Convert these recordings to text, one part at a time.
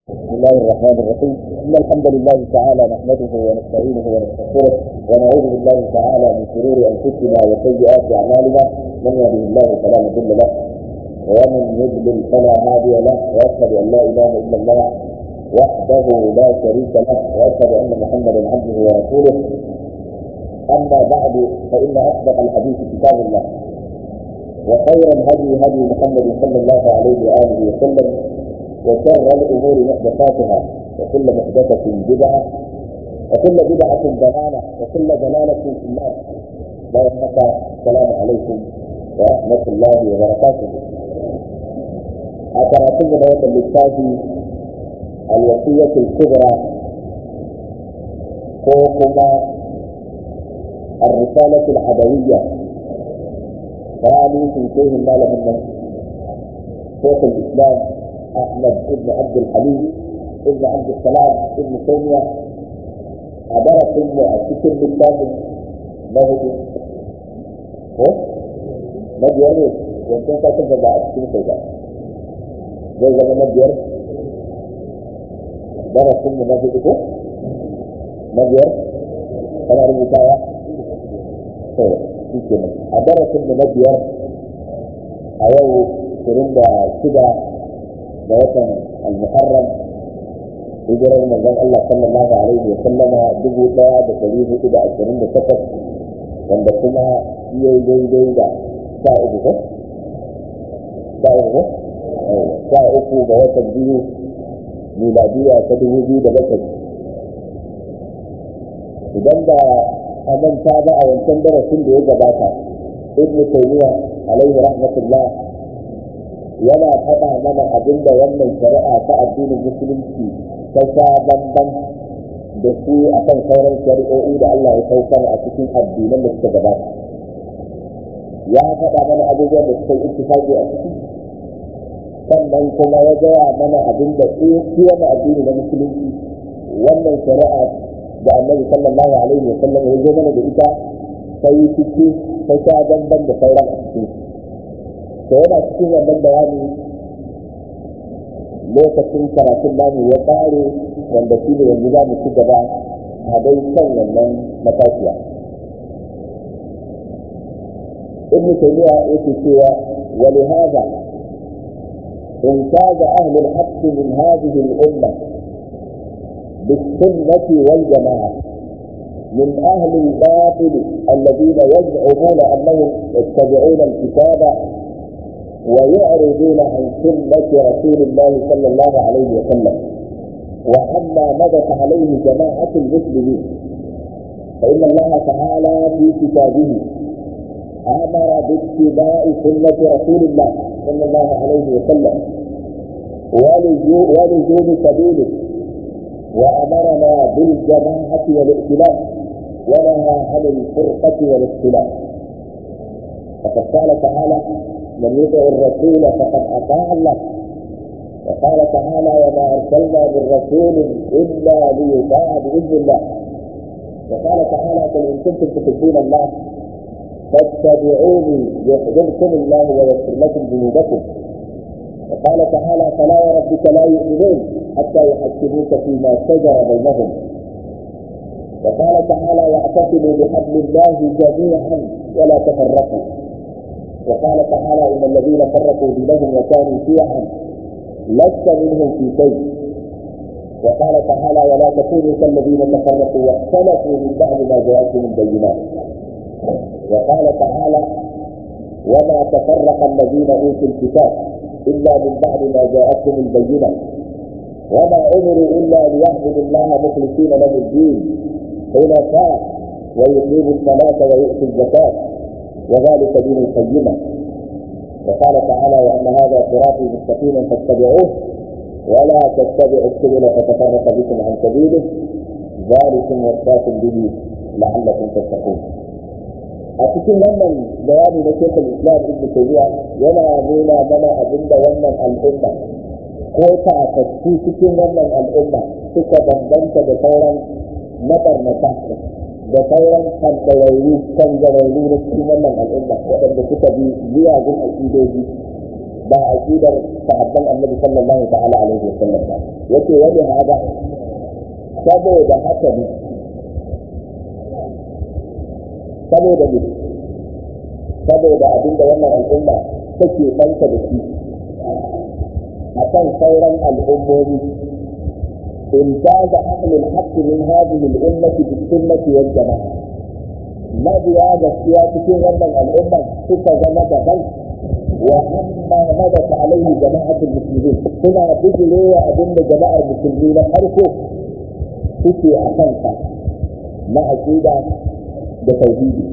بسم الله الرحمن الرحيم إن الحمد لله تعالى نحمده ونستعينه ونستغفره ونعوذ بالله تعالى من شرور أنفسنا وسيئات أعمالنا من يهده الله فلا مضل له ومن يضلل فلا هادي له وأشهد أن لا إله إلا الله وحده لا شريك له وأشهد أن محمدا عبده ورسوله أما بعد فإن أصدق الحديث كتاب الله وخير الهدي هدي محمد صلى الله عليه وآله وسلم وشر الامور محدثاتها وكل محدثه بدعه وكل بدعه ضلاله وكل ضلاله في النار لا ينفع السلام عليكم ورحمه الله وبركاته أتراكم بيت اللسان الوصية الكبرى كوكما الرسالة العدوية قالوا في شيء ما له شيخ الإسلام احمد بن عبد الحليم ابن عبد السلام ابن تيميه عبارة ابن السكر بالكامل له هو مدير وانتم كاتب بقى السكر كده زي زي مدير درس ابن مجد ايه مدير انا رميتها طيب في كده درس ابن مدير ايوه ترند كده da watan al-muharram hijirar manzon Allah sallallahu alaihi wa sallama dubu daya da dari hudu da ashirin da takwas wanda kuma iya daidai da sha uku ko sha uku sha uku ga watan biyu miladiya ta dubu biyu da bakwai idan da a manta ba a wancan darasin da ya gabata ibn taymiya alaihi rahmatullah yana faɗa mana abin da wannan shari'a ta addinin musulunci ta sha bamban da su a kan sauran shari'o'i da Allah ya saukar a cikin addinan da suka gabata. Ya faɗa mana abubuwan da suka yi ittifaqi a ciki sannan kuma ya gaya mana abin da su wani addini na musulunci wannan shari'a da annabi sallallahu alaihi wa sallam ya zo mana da ita ta yi ciki ta sha bamban da sauran a cikin da yana cikin wannan bayani lokacin karatun namu ya ƙare wanda shi ne yanzu za mu ci gaba a dai kan wannan matashiya ibn taymiya yake cewa wa li hadha امتاز اهل الحق من هذه الامه بالسنه والجماعه من اهل الباطل الذين يزعمون انهم يتبعون الكتاب ويعرضون عن سنة رسول الله صلى الله عليه وسلم وعما مضت عليه جماعة المسلمين فإن الله تعالى في كتابه أمر باتباع سنة رسول الله صلى الله عليه وسلم ولزوم سبيله وأمرنا بالجماعة والائتلاف ونهى عن الفرقة والاختلاف فقد قال تعالى من يطع الرسول فقد اطاع الله وقال تعالى وما ارسلنا من رسول الا ليطاع باذن الله وقال تعالى قل ان كنتم تحبون الله فاتبعوني يحببكم الله ويغفر لكم ذنوبكم وقال تعالى فلا وربك لا يؤمنون حتى يحكموك فيما شجر بينهم وقال تعالى واعتصموا بحبل الله جميعا ولا تفرقوا وقال تعالى ان الذين فرقوا دينهم وكانوا شيعا لست منهم في شيء وقال تعالى ولا تكونوا كالذين تفرقوا واختلفوا من بعد ما جاءتهم البينات وقال تعالى وما تفرق الذين اوتوا الكتاب الا من بعد ما جاءتهم البينات وما امروا الا ليعبدوا الله مخلصين له الدين حنفاء ويقيموا الصلاه ويؤتوا الزكاه وذلك دين القيمة وقال تعالى وأن هذا صراطي مستقيما فاتبعوه ولا تتبعوا السبل فتفرق بكم عن سبيله ذلكم وصاكم به لعلكم تتقون a cikin wannan bayani na shekul islam ibn tayyiya yana nuna mana abin da wannan al'umma ko takakku cikin wannan al'umma suka bambanta da sauran mabarnata da sauran kankararru kangararru na cikin wannan al'umma waɗanda suka bi miyagun aƙidoji ba aqidar sahabban annabi sallallahu ta'ala alaihi wa sallam ba yace wani hada saboda haka ne saboda ne saboda abinda wannan al'umma take ɗanka da shi a kan sauran al'ummomi امتاز اهل الحق من هذه الامه بالسنه والجماعه ما بيانا سياسة ومن الامه ستة زمن بل واما مدت عليه جماعه المسلمين هنا بجلي وابن جماعه المسلمين حرفه suke a kansa na aƙida da tauhidi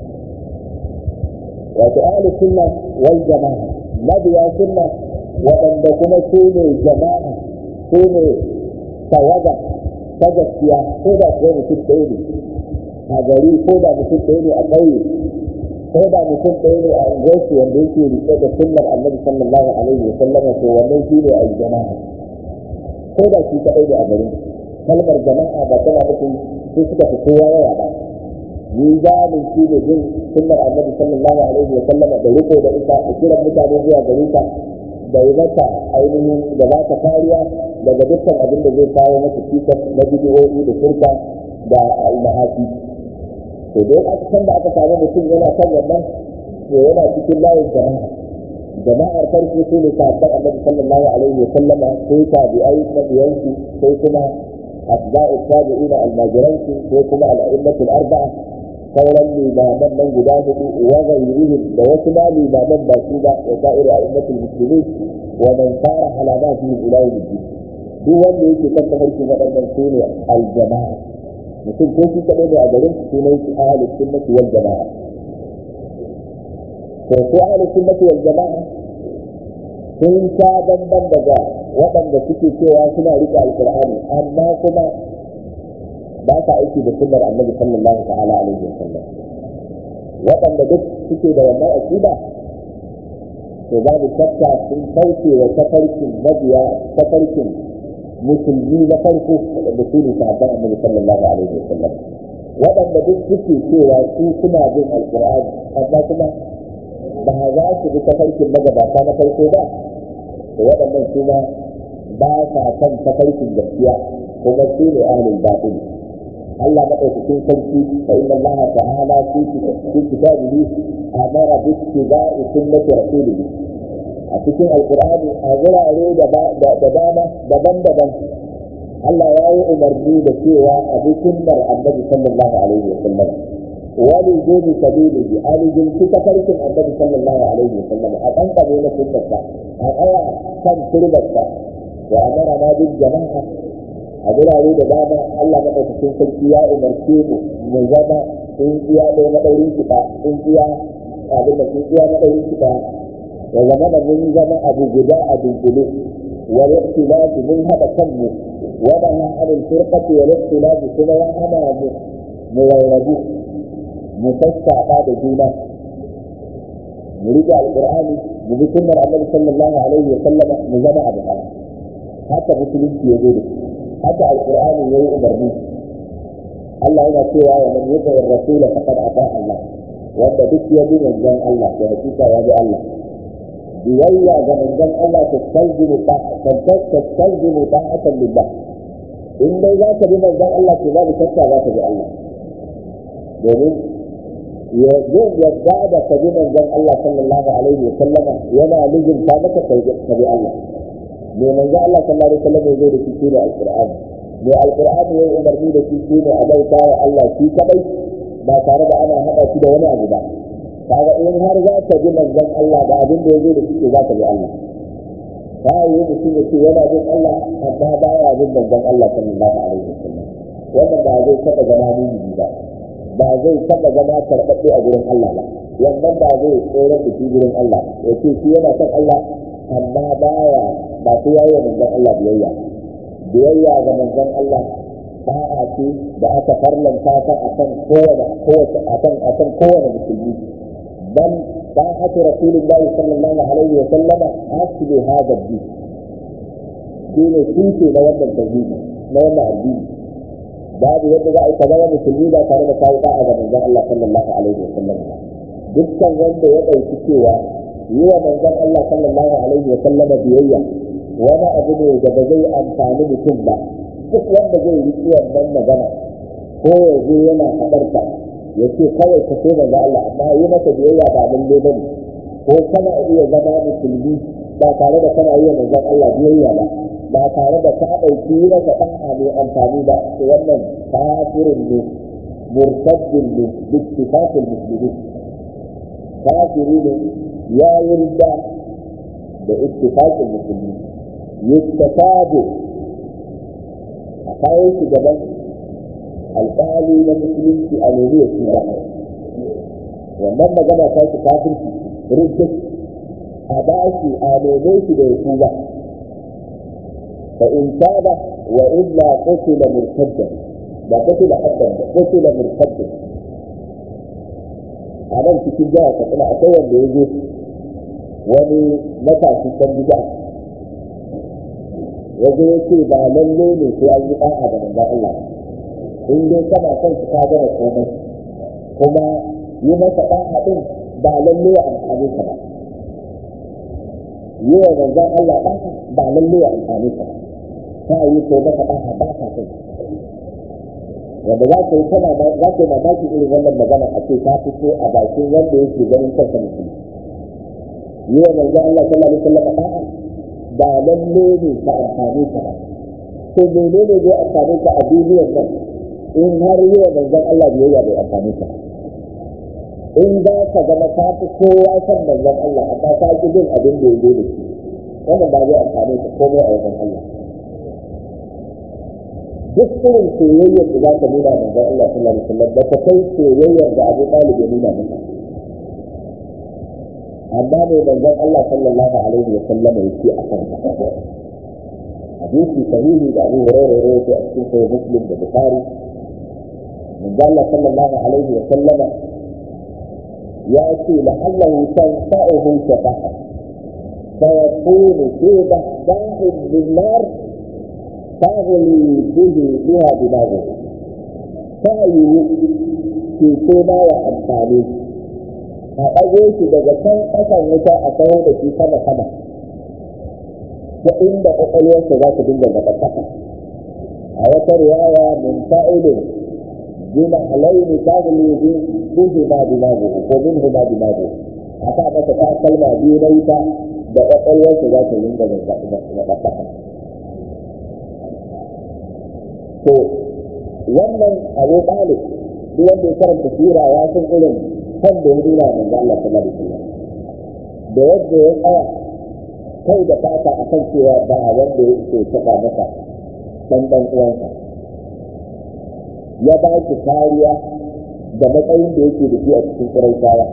wato ahli sunna wal jama'a mabiya sunna waɗanda kuma su ne jama'a su ne tawaga ta gaskiya ko da kuwa mutum ɗaya ne a gari ko da mutum ɗaya ne a ƙauye ko da mutum ɗaya ne a unguwarsu wanda yake riƙe da sunnar annabi sallallahu alaihi wa sallam to wannan shi ne a jama'a ko da shi kaɗai ne a garin kalmar jama'a ba tana nufin su suka fi kowa yawa ba mizanin shi ne bin sunnar annabi sallallahu alaihi wa sallam da riko da ita da kiran mutane zuwa gare ta da yi mata ainihin da ba ta kariya daga dukkan abin da zai kawo mata cikas na bidiyoyi da shirka da almahati to dai aka san da aka samu mutum yana kan wannan to yana cikin layin jama'a jama'ar farko su ne sahabban annabi sallallahu alaihi wa sallama sai tabi'ai mabiyansu sai kuma atba'u tabi'ina almajiransu sai kuma al'a'immatul arba'a sauran limaman nan guda hudu wa ghayrihim da wasu ma limaman ba su ba wa sa'ir a'immatul muslimin wa man fara alamatihim ila yawmiddin duk wanda yake kan tafarkin waɗannan su ne aljama'a mutum ko shi kaɗai ne a garin su ne su ahalus sunnati wal jama'a to su ahalus sunnati wal jama'a sun sha bamban daga waɗanda suke cewa suna riƙe alƙur'ani amma kuma ba sa aiki da sunnar annabi sallallahu ta'ala alaihi wasallam waɗanda duk suke da wannan aqida to babu shakka sun kauce wa tafarkin mabiya tafarkin musulmi na farko waɗanda su ne sahabban annabi sallallahu alaihi wasallam waɗanda duk suke cewa su suna bin alqur'ani amma kuma ba za su bi tafarkin magabata na farko ba to waɗannan su ma ba sa kan tafarkin gaskiya kuma su ne ahlul batil Allah madaukakin sarki fa inna Allah ta'ala fi kitabihi amara bi ittiba'i sunnati rasulih a cikin alqur'ani a gurare da dama daban-daban Allah ya yi umarni da cewa a bi sunnar annabi sallallahu alaihi wa sallam wani gobe sabilihi a rijinci tafarkin annabi sallallahu alaihi wa sallam a ɗan ƙabe na sunnarsa a tsaya kan turbarsa wa amara ma bin jama'a a gurare da dama Allah maɗaukakin sarki ya umarce mu mu zama tsintsiya ɗaya na ɗaurin kiɗa tsintsiya abin da tsintsiya na ɗaurin kiɗa ya zama da mun zama abu guda a dunkule wa ikhtilafi mun haɗa kanmu wa ma ha anil firqati wa ikhtilafi kuma ya hana mu mu rarrabu mu sassaɓa da juna mu riƙe alƙur'ani mu bi sunnar annabi sallallahu alaihi wa sallama mu zama abu ɗaya haka musulunci ya zo da shi haka alqur'ani yayi umarni Allah yana cewa wa man yuti ar-rasul faqad ata Allah wanda duk ya bi manzon Allah to hakika ya bi Allah biyayya ga manzon Allah ta talzimu ta ta talzimu ta'atan lillah in dai za ka bi manzon Allah to babu shakka za ka bi Allah domin ya yin yadda da ka bi manzon Allah sallallahu alaihi wa sallama yana nujin ta maka ka bi Allah me manzo Allah sallallahu alaihi wasallam ya zo da shi ne alqur'ani me alqur'ani ya umarni da shi ne a bauta wa Allah shi kadai ba tare da ana hada shi da wani abu ba kaga in har za ka bi manzon Allah da abin da ya zo da shi za ka bi Allah ta yi mutum ya ce yana bin Allah amma ba ya bin manzon Allah sallallahu alaihi wasallam wannan ba zai taɓa zama mumini ba ba zai taɓa zama karɓaɓɓe a gurin Allah ba wannan ba zai tsoron da shi gurin Allah ya ce shi yana son Allah amma baya ba su yayi manzon Allah biyayya biyayya ga manzon Allah ba a ce da aka farlanta ta akan kowane kowace akan akan kowane musulmi dan ba a ce rasulullahi sallallahu alaihi wa sallama asli hada din shine tushe na wannan tauhidi na wannan addini babu yadda za a yi zama musulmi ba tare da kawo da'a ga manzon Allah sallallahu alaihi wa sallam dukkan wanda ya ɗauki cewa yi wa manzon Allah sallallahu alaihi wa sallam biyayya wani abu ne da ba zai amfani mutum ba duk wanda zai riƙi wannan magana ko ya zo yana faɗarta ya ce kawai ka so manzon Allah amma yi masa biyayya ba lalle ba ne ko kana iya zama musulmi ba tare da kana yi wa manzon Allah biyayya ba ba tare da ka ɗauki yi masa ɗa'a mai amfani ba to wannan kafirin ne murtaddin ne bittifaqil muslimin kafiri ne ya yarda da ittifaqin musulmi yustatabu a kayan shi gaban alƙali na musulunci a nemi ya tura wannan magana ta shi kafirci rinjin a ba shi a neme shi da ya tuba fa in taba wa illa qutila murtaddan ba qutila haddan ba qutila murtaddan a nan cikin jihar katsina akwai wanda ya zo wani matashi kan bida ya zo ya ce ba lalle ne sai an yi ɗa'a da manzan Allah in dai kana son su ka gama komai kuma yi masa ɗa'a ɗin ba lalle ya amfani ka ba yi wa manzan Allah ɗa'a ba lalle ya amfani ka ba ta yi ko masa ɗa'a ba ka kai wanda za ka yi tana za ka yi mamaki irin wannan magana a ce ta fito a bakin wanda yake ganin kansa mutum yi wa manzo Allah sallallahu alaihi wasallam da'a ba lalle ne ka amfani ka ba to menene zai amfani ka a duniyar nan in har yi wa manzo Allah biyayya bai amfani ka in za ka zama ka fi kowa san manzon Allah amma ka ki bin abin da ya zo da shi wannan ba zai amfani ka komai a wajen Allah duk irin soyayyar da za ka nuna manzon Allah sallallahu alaihi wasallam ba ka kai soyayyar da Abu Talib ya nuna maka amma mai manzon Allah sallallahu alaihi wasallam yake a kan hadisi sahihi da Abu Hurairah ya rawaito a cikin sahih Muslim da Bukhari manzon Allah sallallahu alaihi wasallam ya ce la'allahu tanfa'uhu shafa'a فيكون في ضحضاح بالنار تغلي به بها دماغه فأي في كما وأمثاله a ɗago shi daga can ƙasan wuta a kawo da shi sama sama ta inda ƙwaƙwalwarsa za ta dinga gaba ƙasa a wata riwaya min fa'ilin jina alaini ta guli bihi ma dimagu ko min huma dimagu a sa masa ta kalma biyu na wuta da ƙwaƙwalwarsa za ta dinga gaba ƙasa to wannan abu ɗalib duk wanda ya karanta sira ya san irin kan da ya nuna manzo Allah sallallahu alaihi wasallam da yadda ya tsaya kai da fata akan cewa ba wanda ya ce taba masa dan dan uwansa ya ba shi kariya da matsayin da yake da shi a cikin kuraitawa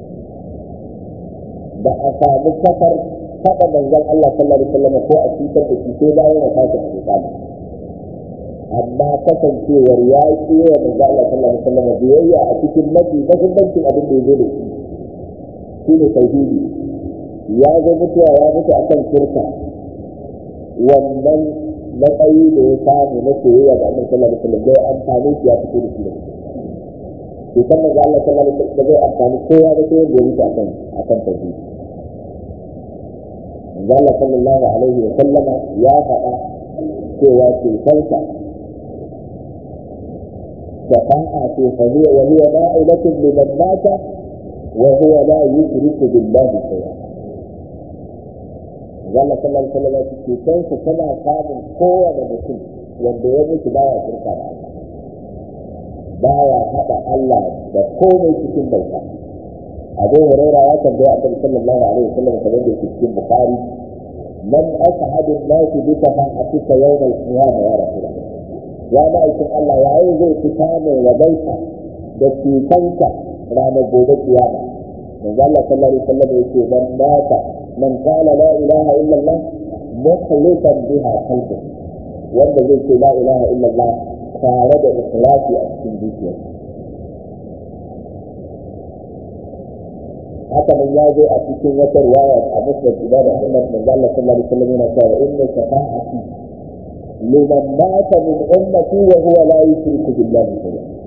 da a samu kafar taɓa manzon Allah sallallahu alaihi wasallam ko a cutar da shi sai bayan ya fata a amma kasancewar ya ce wa manzo Allah sallallahu alaihi wasallam biyayya a cikin mafi mahimmancin abin da ya zo da shi shine tauhidi ya zo mutuwa ya mutu akan shirka wannan matsayi da ya samu na soyayya da Annabi sallallahu alaihi wasallam bai amfani shi ya fito da shi da shi kan manzo Allah sallallahu alaihi wasallam bai amfani kowa da kowa da mutu akan akan tauhidi manzo Allah sallallahu alaihi wasallam ya faɗa cewa cutarsa شفاعة فهي وهي نائلة لمن مات وهو لا يشرك بالله شيئا. قال صلى الله عليه وسلم في كيف كما قام قوة مسلم wanda ya mutu baya shirka da Allah baya haɗa Allah da komai cikin bauta Abu Hurairah ya tambaya Annabi sallallahu alaihi wasallam kamar da cikin Bukhari man as'adu an-nas bi shafa'atika yawm al-qiyamah ya rasulullah ya ba aikin Allah yayin zai fi samun rabaita da cutanka ranar gobe kiyama manzo Allah sallallahu alaihi wasallam yake man mata man qala la ilaha illa Allah mukhlisan biha qalbi wanda zai ce la ilaha illa Allah tare da ikhlasi a cikin zuciya haka nan ya zo a cikin wata riwaya a musnad Imam Ahmad manzo Allah sallallahu alaihi wasallam yana cewa inna shafa'ati لمن مات من أمتي وهو لا يشرك بالله شيئا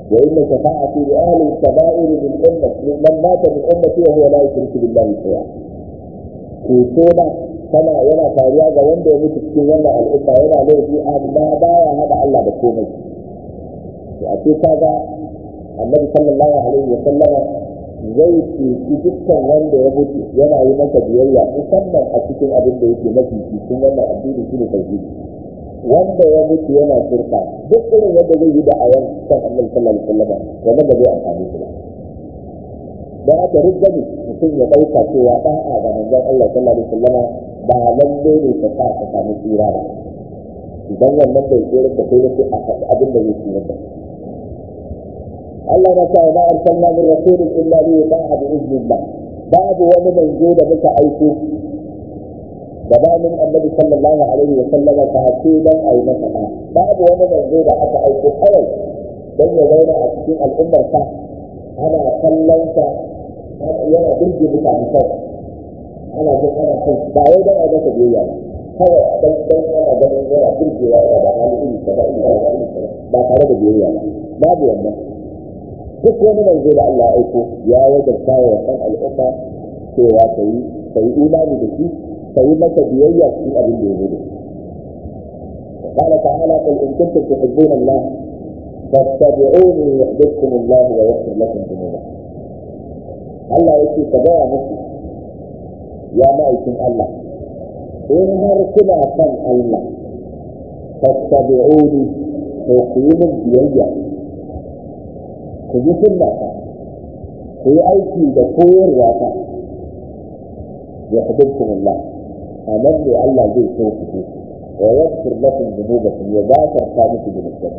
wa inna shafa'ati li ahli al-kaba'ir min ummati man mata min ummati wa huwa la yushriku billahi shay'a ceto da tana yana faruwa ga wanda ya mutu cikin wannan al'umma yana laifi amma baya hada Allah da komai to a ce kaga annabi sallallahu alaihi wa sallama zai ceci dukkan wanda ya mutu yana yi masa biyayya musamman a cikin abin da yake mafi cikin wannan addini shi ne tauhidi wanda ya mutu yana shirka duk irin yadda zai yi da ayan kan annabi sallallahu alaihi wasallam wannan ba zai amfani shi ba dan aka rubda ne mutum ya dauka cewa da'a ga manzon Allah sallallahu alaihi wasallam ba lalle ne ka sa ka samu tsira ba idan wannan bai tsira da kai sai a faɗi abin da zai tsira da Allah na sa ma arsalna min rasulin illa li yuta'a bi iznillah babu wani manzo da muka aiko gabanin annabi sallallahu alaihi wa sallama ta ce dan ayi masa da babu wani manzo da aka aiko kawai dan ya zauna a cikin al'ummar sa ana kallon sa yana birge mutane kawai ana jin ana son ba wai dan a masa biyayya ba kawai dan dan ana ganin yana birgewa yana da hali iri kaza iri kaza iri kaza ba tare da biyayya ba babu wannan duk wani manzo da Allah ya aiko ya wajabta wa wannan al'umma cewa ta yi ta yi imani da shi ta yi masa biyayya cikin abin da ya zo da shi قال تعالى قل إن كنتم تحبون الله فاتبعوني يحببكم الله ويغفر لكم ذنوبكم Allah yake ka gaya musu ya ma'aikin Allah in har kuna son Allah fattabi'uni to ku yi min biyayya ku yi sunna ta ku yi aiki da koyarwa ta ya hububkum Allah anan ne Allah zai so ku wa yaghfir lakum dhunubakum ya gafarta muku dhunubanku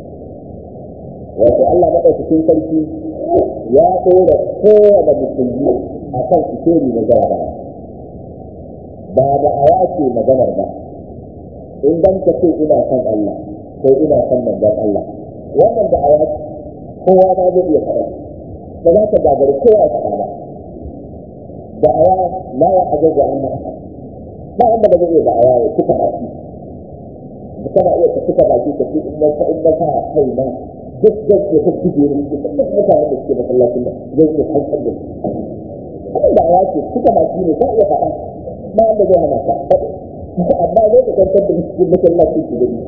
wato Allah madaukakin sarki ya ɗora kowane musulmi a kan sikeri na jarabawa ba da aya ce maganar ba in dan ka ce ina son Allah ko ina son manzon Allah wannan da aya kowa ba zai iya faɗa ba za ka gagari kowa faɗa ba da aya la ya ajaza an ba wanda ba zai iya da aya ya kuka baki kana iya ka kuka baki ka ce in na in na sa kai na duk da ke ta kuje ne duk da mutanen da suke masallacin da zai iya hankal da su abin da aya ce kuka baki ne ka iya faɗa ba wanda zai hana ka amma zai ka kwantar da cikin masallacin su gani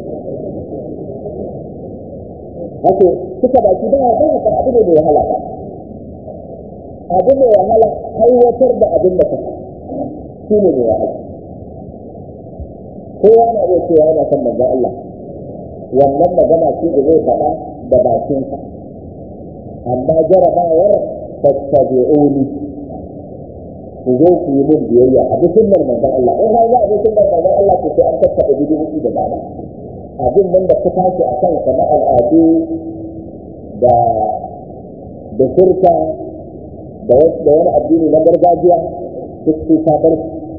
Wato, suka baki ba ba ka abu ne mai wahala ba. Abu mai wahala aiwatar da abin da ka shi ne mai wahala. Kowa na iya cewa yana son manzon Allah. Wannan magana ce da zai faɗa da bakinsa. Amma jarabawar fattabi'uni ku zo ku yi min biyayya a duk sunnar manzon Allah. In har za a bi sunnar manzon Allah ko sai an tattaɓa bidiyoyi da dama. abin nan da ka tashi a kan na al'adu da da shirka da wani addini na gargajiya duk sai ka bar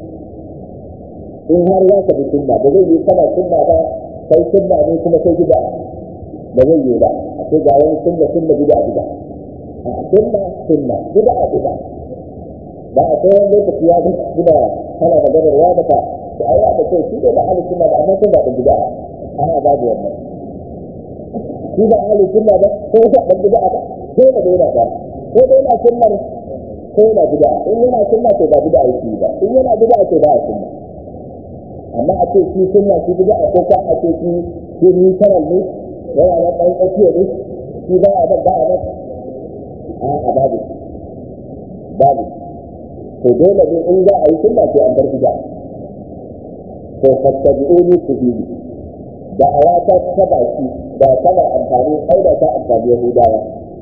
in har za ka bi sunna ba zai yi kana sunna ba kai sunna ne kuma kai gida ba zai yi ba a ce ga wani sunna sunna gida gida a sunna sunna gida a gida ba a kai wani lokaci ya gida kana maganar wa maka da ayyuka da kai shi ne da ahli sunna ba amma sunna da gida ana babu wannan shi ba ahli sunna ba ko ba dan bid'a ba ko da yana ba ko da yana sunna ko yana bid'a in yana sunna to ba bid'a yake ba in yana bid'a to ba sunna amma a ce shi sunna shi bid'a ko ka a ce shi shi ni sanar ne yana da dan tsakiya ne shi ba a da ba a da a a babu babu to dole ne in za a yi sunna sai an bar bid'a to fattabi'uni ku bi da awata ta baki da tana amfani ai da ta amfani yahudawa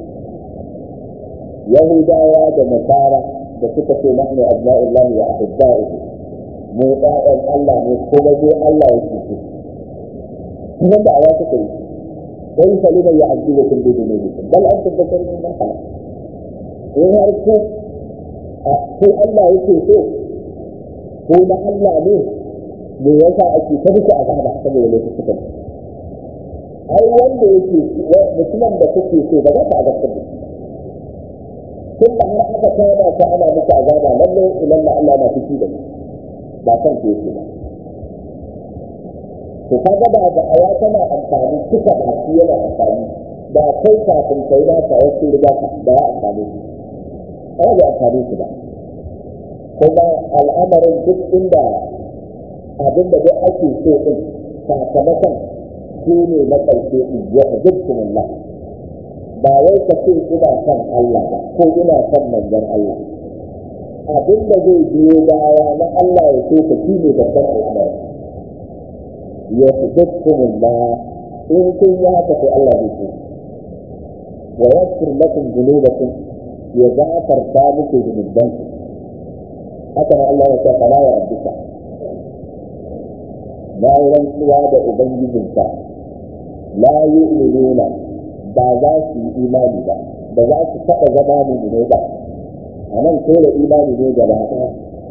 yahudawa da nasara da suka ce nahnu abna'ullah wa ahibba'uhu mu ɗayan Allah ne kuma dai Allah ya ce kuma da awa suka yi sai salima ya ajibukum bi dunubikum bal antum basharun mimman khalaq in har ku ko Allah yake so ko na Allah ne me yasa ake ta duka azaba saboda laifukan ai wanda yake mutumin da kuke so ba za ka azabtar da shi tun da har aka kama ka ana muku azaba lalle ilalla Allah na fiki da ba san ke yake ba to kaga ba da aya tana amfani duka ba shi yana amfani da kai kafin kai na ka wasu riga ka da ya amfani su ba ya amfani su ba kuma al'amarin duk inda abin da duk ake so din sakamakon shi ne na ƙarshe in ya hajjabtum Allah ba wai ka ce ina son Allah ba ko ina son manzon Allah abin da zai biyo baya na Allah ya so ka shi ne babban al'amari ya hajjabtum Allah in kun yi haka sai Allah zai so wa yaghfir lakum dhunubakum ya gafarta muku dhunubanku haka nan Allah ya ce fala ya rabbika na yi rantsuwa da ubangijinka la yu'minuna ba za su yi imani ba ba za su taɓa zama mu'mine ba a nan ko da imani ne gaba ɗaya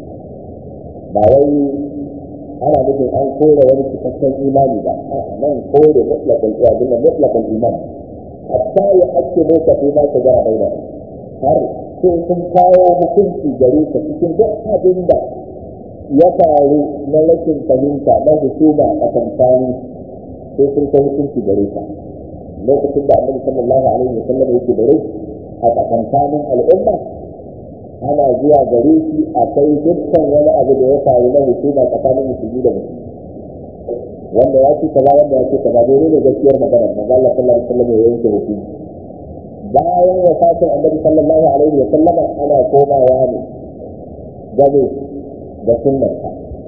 ba wai ana nufin an kore wani cikakken imani ba a nan kore mutlaqal iyadin da mutlaqal iman hatta ya hakke ne ka fi ma ka ga baina har sai sun kawo hukunci gare ka cikin duk abin da ya faru na rashin fahimta na hukuma a tsakanin sai sun kai hukunci gare ka lokacin da annabi sallallahu alaihi wasallam yake da rai a tsakankanin al'umma ana zuwa gare shi a kai dukkan wani abu da ya faru na hukuma tsakanin musulmi da musulmi wanda ya ce kaza wanda ya ce kaza dole ne gaskiyar magana manzo Allah sallallahu alaihi wasallam ya yanke hukunci bayan wafatin annabi sallallahu alaihi wasallam ana komawa ne game da sunnarsa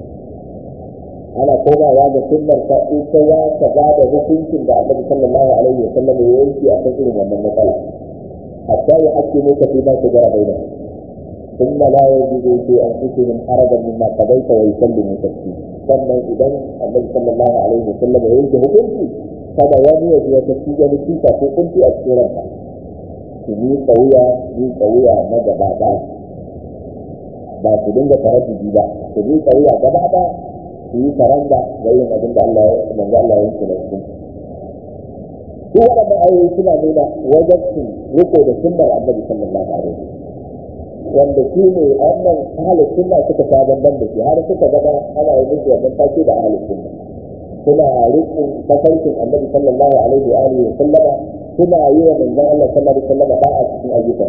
ana komawa da sunnarsa ita ya ta ba da hukuncin da annabi sallallahu alaihi wasallam ya yanke a kan irin wannan matsala hatta ya hakki ne ka fi ma ta gara baina ثم لا يجدوا في انفسهم حرجا مما قضيت ويسلموا تسليما sannan idan annabi sallallahu alaihi wasallam ya yanke hukunci kada wani ya biya tafi da nufinsa ko kunci a cikin ranka su yi kauya yi kauya na gaba ɗaya ba su dinga taraddudi ba su yi kauya gaba ɗaya su yi karanda da yin abin da Allah ya manzo Allah ya yanke da hukunci su waɗannan ayoyi suna nuna wajen riko da sunnar annabi sallallahu alaihi wasallam wanda shi ne wannan ahalin sunna suka sha bamban da shi har suka gaba ana yi musu wannan take da ahalin sunna suna rikin tafarkin annabi sallallahu alaihi wa alihi wa sallama suna yi wa manzon Allah sallallahu alaihi wa sallama ba'a cikin ayyukan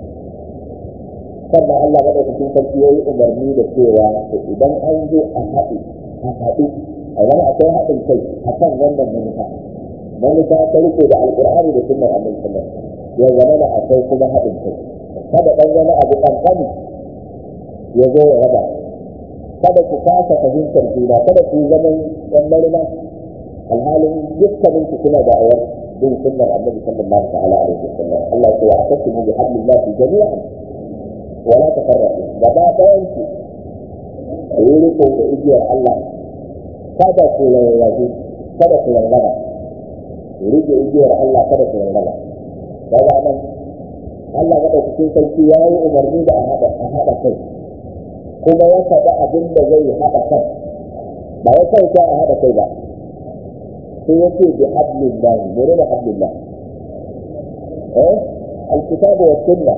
sannan Allah madaukakin sarki yayi umarni da cewa to idan an zo a haɗu a haɗu a zama akwai haɗin kai a kan wannan manufa manufa ta riko da alƙur'ani da sunnar annabi sallallahu alaihi wa sallam ya zama da akwai kuma haɗin kai kada ɗan wani abu ƙanƙani ya zo ya raba kada ku kasa fahimtar juna kada ku zaman ɗan marina alhalin dukkanin ku kuna da awar bin sunnar annabi sallallahu ta'ala alaihi wasallam Allah ya ce wa tasimu bi hablillahi jami'an wa la tafarraqu gaba ɗayan ku ku yi riko da igiyar Allah kada ku rarrabu kada ku rarraba ku rike igiyar Allah kada ku rarraba kaga nan Allah maɗaukakin sarki ya yi umarni da a haɗa kai kuma ya faɗa abin da zai haɗa kai ba ya kai ta a haɗa kai ba sai ya ce bi hablillah mene da hablillah eh alkitabu wa sunna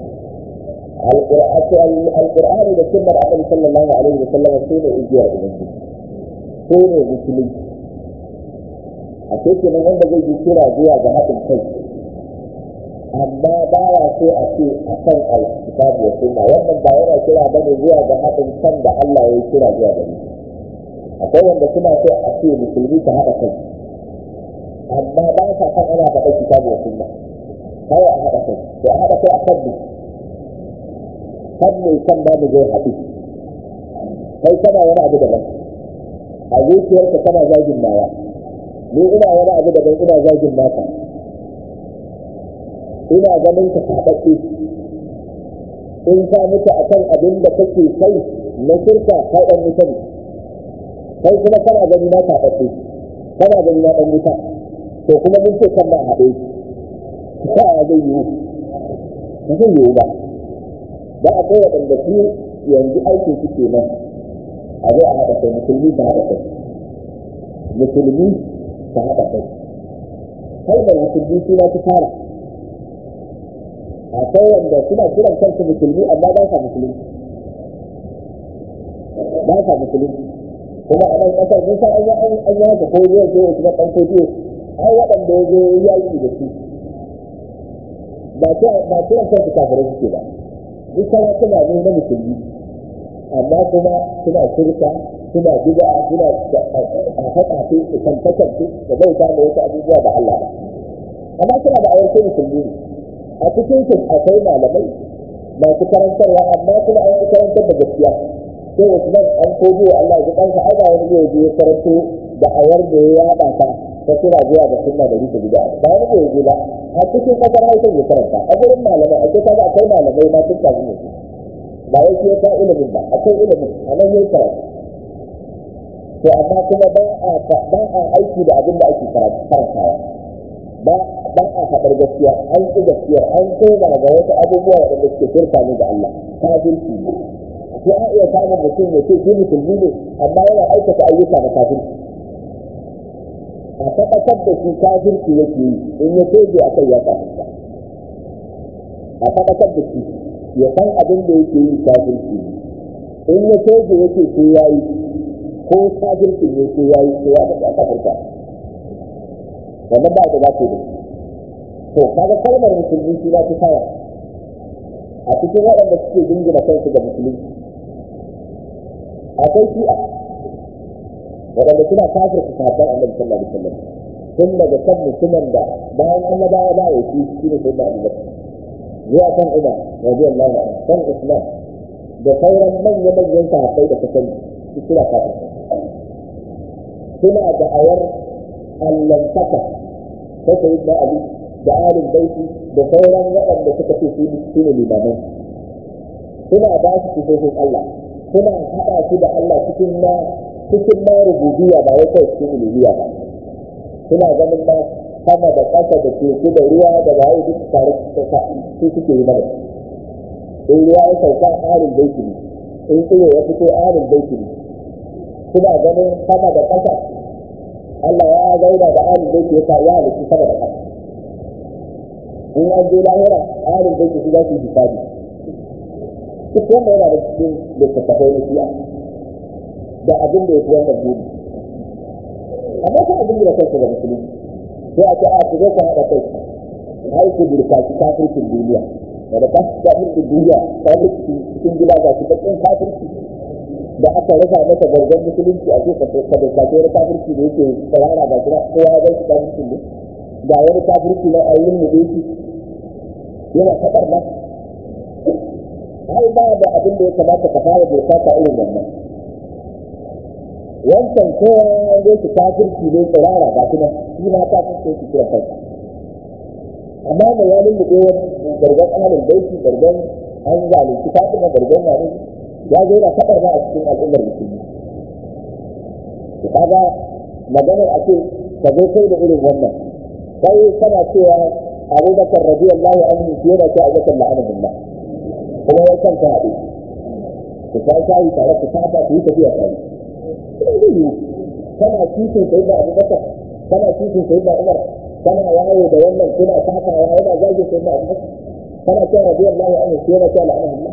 alqur'ani da sunnar annabi sallallahu alaihi wa sallam sai ne igiyar ubangiji sai ne musulunci a cikin wanda zai yi kira zuwa ga haɗin kai amma ba ya so a ce a kan alkitabu wa sunna wannan ba yana kira bane zuwa ga haɗin kan da Allah ya yi kira zuwa gare akwai wanda suna so a ce musulmi ta haɗa kai amma ba sa kan ana faɗa kitabu wa sunna kawai a haɗa kai to a haɗa kai a kan ne kan ne kan ba mu zai haɗu kai kana wani abu daban a zuciyarka kana zagin nawa ni ina wani abu daban ina zagin naka ina ganin ka saɓaɓɓe in ka mutu a kan abin da kake kai na shirka kai ɗan wuta ne kai kuma kana gani na saɓaɓɓe kana gani na ɗan wuta to kuma mun ce kan ba haɗe ta a zai yiwu ba zai yiwu ba ba a kai waɗanda su yanzu aikin su ke nan a zai a haɗa kai musulmi ta haɗa kai musulmi ta haɗa kai kai da musulmi suna ta fara akwai wanda suna kiran kansu musulmi amma ba sa musulunci ba sa musulunci kuma a nan kasar mun san an yi an yi haka ko zai zo kuma ɗan kodiyo ai waɗanda ya zo ya yi da su ba ta ba ta kansu kafirai suke ba duk sarakuna ne na musulmi amma kuma suna shirka suna bid'a suna a haɗa su su tantakan su da bauta da wasu abubuwa da Allah ba amma suna da ayyukan musulmi ne a cikin su akwai malamai masu karantarwa amma kuma an fi karantar da gaskiya sai Usman an kogo Allah ya kansa ai ba wani zai je karanto da awar da ya yada ta ta kira zuwa ga sunna da rike bid'a ba wani zai je ba a cikin kasar Hausa ya karanta a gurin malamai a cikin akwai malamai ma sun tafi ne ba wai shi ya ilimin ba akwai ilimin a nan yayi karatu to amma kuma ba a ba a aiki da abin da ake karantawa ba ba a faɗar gaskiya an ƙi gaskiyar an koma ga wasu abubuwa waɗanda suke shirka ne ga Allah kafirci ne sai a iya samun mutum ya ce shi musulmi ne amma yana aikata ayyuka na kafirci a tabbatar da shi kafirci yake yi in ya toje a kai ya kafirta a tabbatar da shi ya san abin da yake yi kafirci in ya toje yake ko ya yi ko kafirci ne ko ya yi ko ya da kafirta wannan ba da za ku da to kaga kalmar musulmi shi za ta fara a cikin waɗanda suke dingina kansu ga musulunci akwai shi'a waɗanda suna kafir su sahabban annabi sallallahu alaihi wasallam tun daga kan mutumin da bayan annabawa ba ya ci shi ne sayyidina Abu Bakar zuwa kan Umar radiyallahu anhu kan Usman da sauran manya manyan sahabbai da kasance su suna kafir suna da awar allantaka ta sayyidina Ali da alin baiti da sauran waɗanda suka ce su ne limaman suna ba su sifofin Allah suna haɗa su da Allah cikin na cikin na rububiyya ba wai kai cikin uluhiyya ba suna ganin ma sama da ƙasa da teku da ruwa da waye duk tare su suke yi mana in ruwa ya sauka alin baiti ne in tsiro ya fito alin baiti ne suna ganin sama da ƙasa Allah ya zauna da alin baiti ya ya halitta sama da ƙasa in an je lahira alin baiti su za su yi hisabi duk wanda yana da cikin littattafai na shi'a da abin da ya fi wannan buri amma sai abin da kansa da musulunci sai a ce a ku zo ku haɗa kai har ku burkaci kafircin duniya da da kafircin duniya kafirci cikin gida ga shi bakin kafirci da aka rasa masa gargan musulunci a cikin ka burkaci wani kafirci da yake tsarara ga shi kowa ya ganshi kafircin ne ga wani kafirci na ayyun mu shi yana kaɗar ba ai ba da abin da ya kamata ka fara burkata irin wannan wancan kowa ya zo su kafirci ne tsirara ba kuma shi ma ta kusa su kira kansa amma da ya lulluɓe wani gargan ahalin baiti gargan an zalunci fatima gargan wani ya zo na kaɗar ba a cikin al'ummar musulmi to kaga maganar a ce ka zo kai da irin wannan kai kana cewa abubakar radiyallahu anhu shi yana ce abubakar la'anahullah kuma ya kanta haɗe ku ta shayi tare ku saba ku yi tafiya tare kana cikin sai da abubakar kana cikin sai da umar kana yawo da wannan kuna takawa yana zage sai da abubakar kana cewa radiyallahu anhu sai yana cewa la'anahullah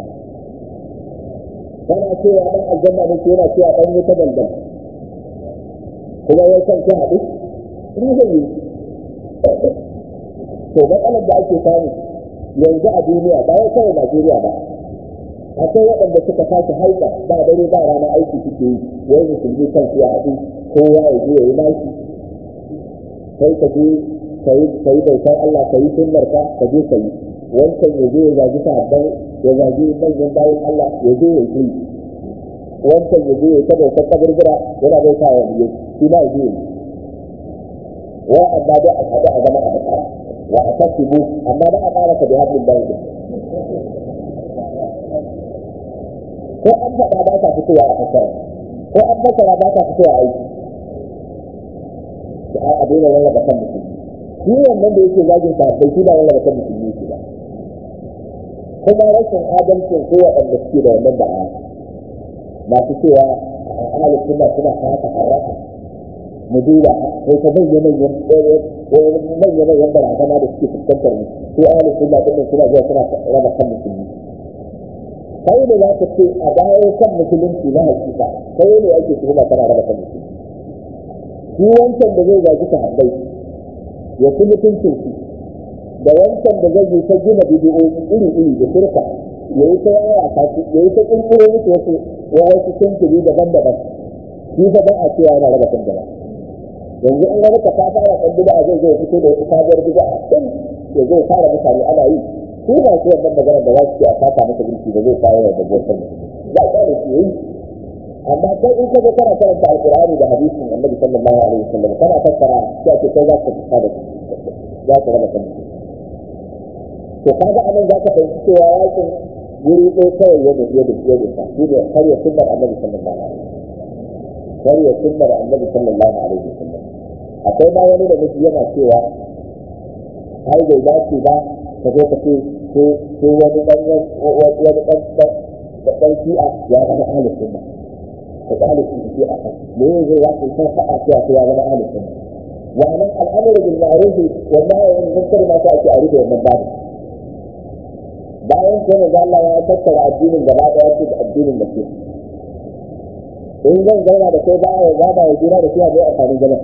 kana cewa dan aljanna ne sai yana cewa dan wuta dandan kuma ya san ta haɗu ina zai yi to matsalar da ake samu yanzu a duniya ba wai kawai Najeriya ba akwai waɗanda suka tashi haika ba dare ba rana aiki suke yi wai musulmi kan su haɗu kowa ya je ya yi nashi kai ka je ka yi bautar Allah ka yi sunnar ka ka je ka yi wancan ya je ya zagi sahabbai ya zagi manyan bayan Allah ya je ya yi wancan ya je ya ta bautar kaburbura yana bauta wa biyu shi ma ya je ya yi wa amma da a haɗu a zama a matsara wa a kasibu amma ba a ƙara ka da haɗin bayan ko an faɗa ba ta fitowa a fasara ko an fasara ba ta fitowa a aiki da a daina rarraba kan mutum shi wannan da yake zagin sa bai shi ba rarraba kan mutum yake ba kuma rashin adalcin ko waɗanda suke da wannan da'a masu cewa a ahalin suna suna haka haraka mu duba sai ka bayyana manyan manyan manyan barazana da suke fuskantar mu ko ahalin suna ɗin suna zuwa suna raba kan musulmi kai ne za ka ce a bayan kan musulunci na hakika kai ne ake tuhuma kana raba kan musulunci shi wancan da zai gaji ta habbai ya fi mutuncin shi da wancan da zai yi ta gina bidiyo iri iri da shirka ya yi ta yaya ta ya yi ta kirkiro musu wasu wasu tuntuni daban-daban shi fa ba a cewa yana raba kan jama'a yanzu in wani kafa fara kan bid'a zai zo fito da wata sabuwar bid'a din ya zo fara mutane ana yi ko ba su wannan magana da za su ce a fata masa gunki da zai kawo da gosan za a da su yi amma kai in ka ga kana karanta alqur'ani da hadisin annabi sallallahu alaihi wasallam kana fassara sai ce kai za ka fita da za ka raba kan to kaga anan za ka fahimci cewa yakin wuri ɗaya kawai yadda yadda yadda ta shi ne har ya sunnar annabi sallallahu alaihi wasallam har ya sunnar annabi sallallahu alaihi wasallam akwai ma wani da miji yana cewa ai bai dace ba ka zo ka ce ko wani dan wani dan da dan shi'a ya zama ahli sunna ko ahli shi'a me zai ya ce sai fa'a cewa ya zama ahli sunna wa nan al'amru bil ma'ruf wa nahy anil munkar ma ta ake a rufe wannan babu bayan sai da Allah ya tattara addinin gaba daya ce da addinin da ke in zan zauna da kai baya ya gaba ya jira da shi a mai amfanin zama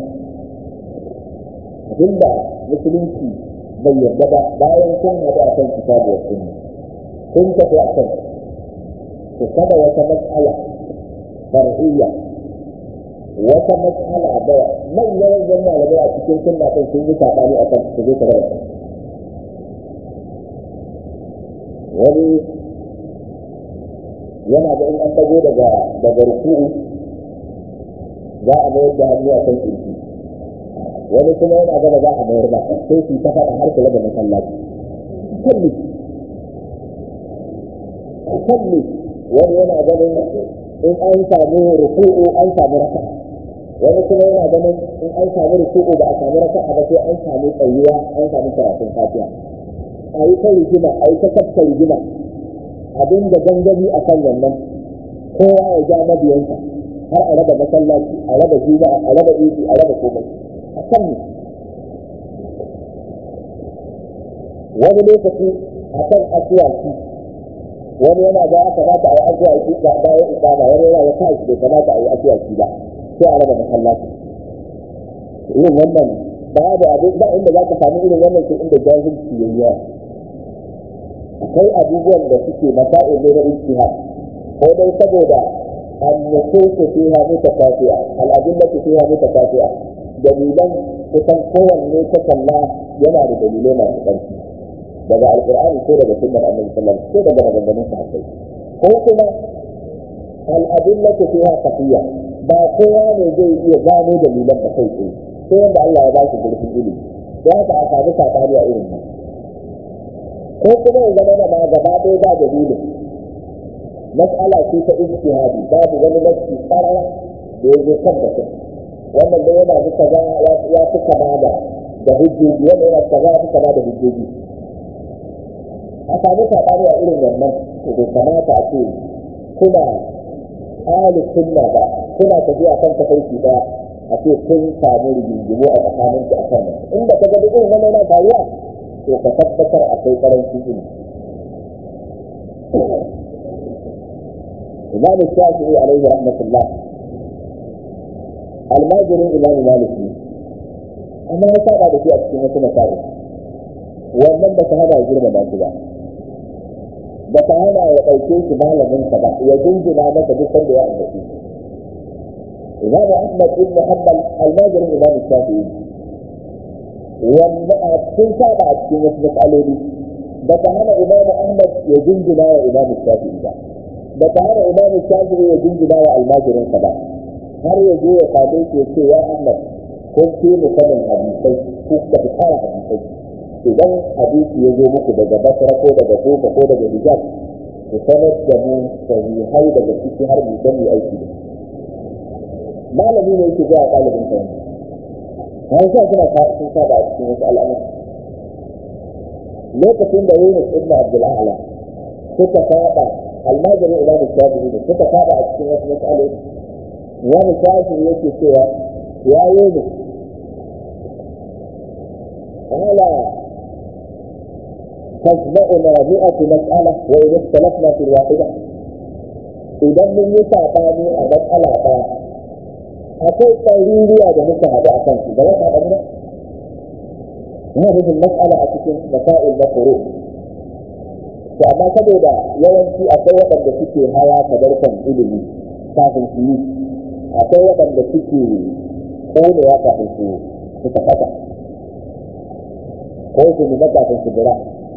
abinda musulunci bai yarda ba bayan kun haɗu a kan kitabu wa sunna kun tafi a kan ku kada wata mas'ala far'iyya wata mas'ala da manyan manyan malamai a cikin sunna kan sun yi saɓani a kan su zo ta raba wani yana da in an dago daga daga ruku'u za a mayar da hannu a kan kirki wani kuma yana gaba za a mayar ba sai su ta faɗa har kula da masallaci kalli kalli wani yana ganin in an samu ruku'u an samu raka wani kuma yana ganin in an samu ruku'u ba a samu raka ba sai an samu tsayuwa an samu karatun fatiha a yi ta rigima a yi ta kafta rigima abin da gangami a kan wannan kowa ya ja mabiyansa har a raba masallaci a raba juma'a a raba idi a raba komai a kan ne wani lokaci a kan asuwaki wani yana ga ya kamata a yi asuwaki ga bayan ikama wani yana ya tashi bai kamata a yi asuwaki ba sai a raba masallaci irin wannan babu abin ba inda za ka samu irin wannan sai inda jahilci yayi yawa akwai abubuwan da suke masa'il ne na ijtihad ko dai saboda النصوص فيها متكافئة الأدلة فيها متكافئة دليلا kusan kowanne ta kalla yana da dalilai masu ƙarfi daga alƙur'ani ko daga sunnar annabi sallallahu alaihi ko daga maganganun sahabbai ko kuma al'adillatu fiha kafiya ba kowa ne zai iya gano dalilan da kai tsaye sai wanda Allah ya ba shi zurfin ilimi don haka a samu sakani a irin nan ko kuma ya zama ma gaba ɗaya ba dalilin mas'ala ce ta ijtihadi babu wani nafsi qarara da yake tabbata wannan da yana da kaza ya fi kama da da hujjoji wanda yana kaza ya fi kama da hujjoji a samu sabani a irin wannan to bai kamata a ce kuna ahli sunna ba kuna tafiya kan tafarki daya a ce kun samu rigingimu a tsakanin ku akan nan inda ka ga duk irin wannan yana faruwa to ka tabbatar akwai karancin ilimi إمام الشافعي عليه رحمة الله الماجري إمام مالك أما ya saba da shi a cikin wasu masa'i wannan ba ta hana ya girma ba ba ba ta hana ya ɗauke shi malamin sa ba ya jinjina masa duk sanda ya ambaci Imam Ahmad ibn Hanbal almajirin Imam Shafi'i wanda a cikin saba a cikin wasu matsaloli ba ta hana Imam Ahmad ya jinjina wa Imam Shafi'i ba da ta hana imamu shafi'i ya jingina wa almajirinsa ba har ya je ya same shi ya ce ya ahmad kun fi mu sanin hadisai ko ka fi kara hadisai idan hadisi ya zo muku daga basra ko daga kufa ko daga hijaz ku sanar da mu sahihai daga ciki har mu dan mu aiki da malami ne yake zuwa ɗalibin sa har sa suna sun saba a cikin wasu al'amura lokacin da Yunus ibn Abdul A'la suka saba almajiri imamu shafi'i ne suka saba a cikin wasu matsaloli wani shafi'i yake cewa ya yi ne ala تجمعنا مئة مسألة وإن اختلفنا في الواحدة إذا من يساعدني a مسألة ɗaya akwai ɗauriya da muka haɗu a kansu da wata ɗan yana nufin mas'ala a cikin masail na furu to amma saboda yawanci akwai waɗanda suke hawa tabarkan ilimi kafin su yi akwai waɗanda suke ƙonewa kafin su su tafata ko su nuna kafin su jira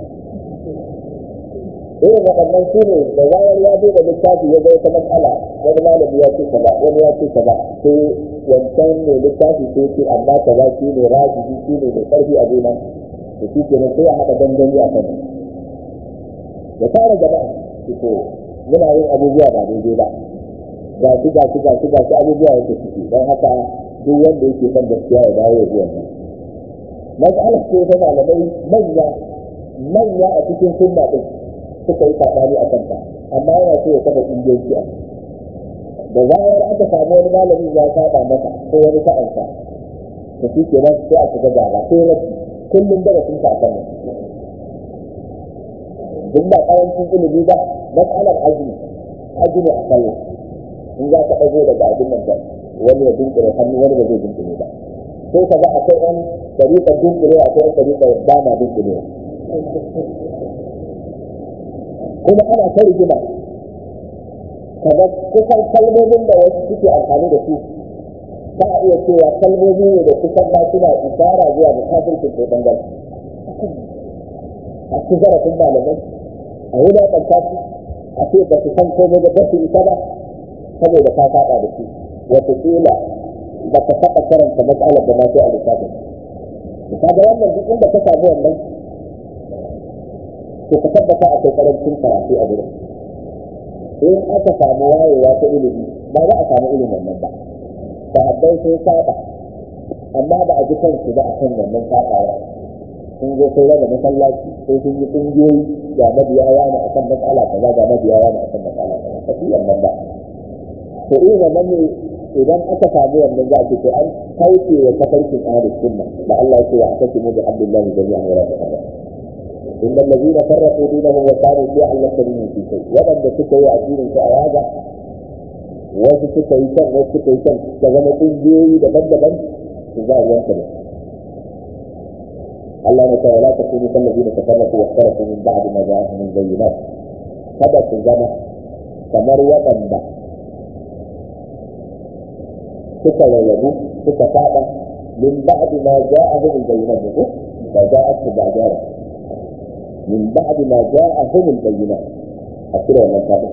irin waɗannan su ne da zarar ya duba littafi ya zai ta matsala wani malami ya ce kaza wani ya ce kaza sai wancan ne littafi sai ce amma kaza shi ne rajihi shi ne mai ƙarfi a gona da shi ke sai a haɗa dangane a kan da tara jama'a su ko muna yin abubuwa ba daidai ba ga shi ga shi ga shi ga shi abubuwa yake ciki don haka duk wanda yake son gaskiya ya dawo ya biyan nan mas'alar ce ta malamai manya manya a cikin sunna din suka yi sabani a kanta amma yana so ya kafa ƙungiyoyi a da zarar aka samu wani malami ya saba masa ko wani sa'ansa to shi ke nan sai a shiga gaba sai rabi kullum darasin sa a kan nan duk ba ƙarancin ilimi ba mas'alar azumi azumi a kai in za ka ɗago daga abin nan ba wani ya dinkire hannu wani ba zai dinkire ba sai ka ga akwai ɗan ɗariƙar dinkire akwai ɗan ɗariƙar ba na dinkire kuma ana ta rigima kaga kusan kalmomin da wasu suke amfani da su ba a iya cewa kalmomi ne da kusan ba suna isara zuwa da kafirkin ko dangal a ci zarafin malamai a wulaƙanta su a ce ba su san komai da ba su isa ba saboda ka faɗa da su wataƙila ba ka taɓa karanta matsalar da ma sai a lissafin ka ga wannan duk inda ka samu wannan to ka tabbata akwai karancin karatu a gurin in aka samu wayewa ta ilimi ba za a samu ilimin wannan ba sahabbai sun saba amma ba a ji kansu ba a kan wannan sabawa sun zo sai raba masallaci sai sun yi kungiyoyi ga mabiya yana a kan matsala kaza ga mabiya yana a kan matsala kaza ba su wannan ba to irin wannan ne idan aka samu wannan za a ce an kauce wa tafarkin ahlus sunna da Allah ya ce wa akasimu bi abdillahi jami'an wa la tafarraqu إن الذين فرقوا دينهم وكانوا شيعا لست منهم في شيء ومن سكوا addinin su a yaga wasu suka yi can wasu suka yi can da zama ƙungiyoyi daban-daban su za a yanka da Allah na cewa la takunu kal ladina tafarraqu wa ikhtalafu min ba'di ma ja'ahum min bayyinat kada su zama kamar waɗanda suka rarrabu suka faɗa min ba'di ma ja'ahum min bayyinat ko ba ja'atu ba jara من بعد ما جاءهم البينات أكثر ولا كذا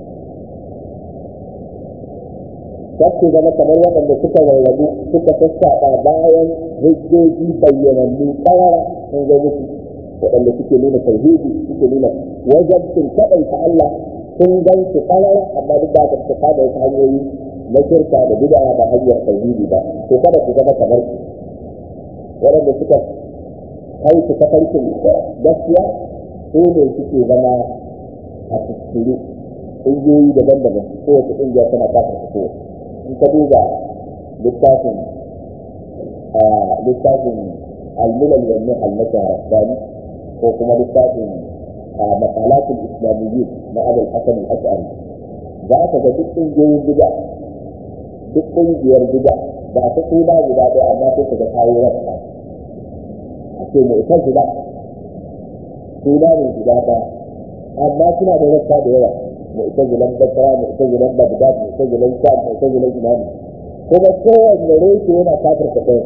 Kakku zama kamar waɗanda suka rarrabu suka sassaɓa bayan hujjoji bayyanannu ƙarara sun zo musu waɗanda suke nuna tauhidi suke nuna wajen sun kaɗaita Allah sun gan su ƙarara amma duk da su kada wasu hanyoyi na shirka da bid'a ba hanyar tauhidi ba to kada su zama kamar su waɗanda suka kai su tafarkin gaskiya su ne suke zama a tuskuri ƙungiyoyi daban-daban kowace ƙungiya tana kafin su kowace in ka duba littafin littafin almilal wa nihal na shahararrani ko kuma littafin makalatul islamiyyin na abul hasan al-ash'ari za ka ga duk ƙungiyoyin bid'a duk ƙungiyar bid'a ba ta suna guda ɗaya amma sai ka ga kawo rasta ce mu'tazila suna ne guda ba amma suna da rassa da yawa mu'tazilan basra mu'tazilan bagdad mu'tazilan sham mu'tazilan imani kuma kowanne reshe yana kafirta ɗaya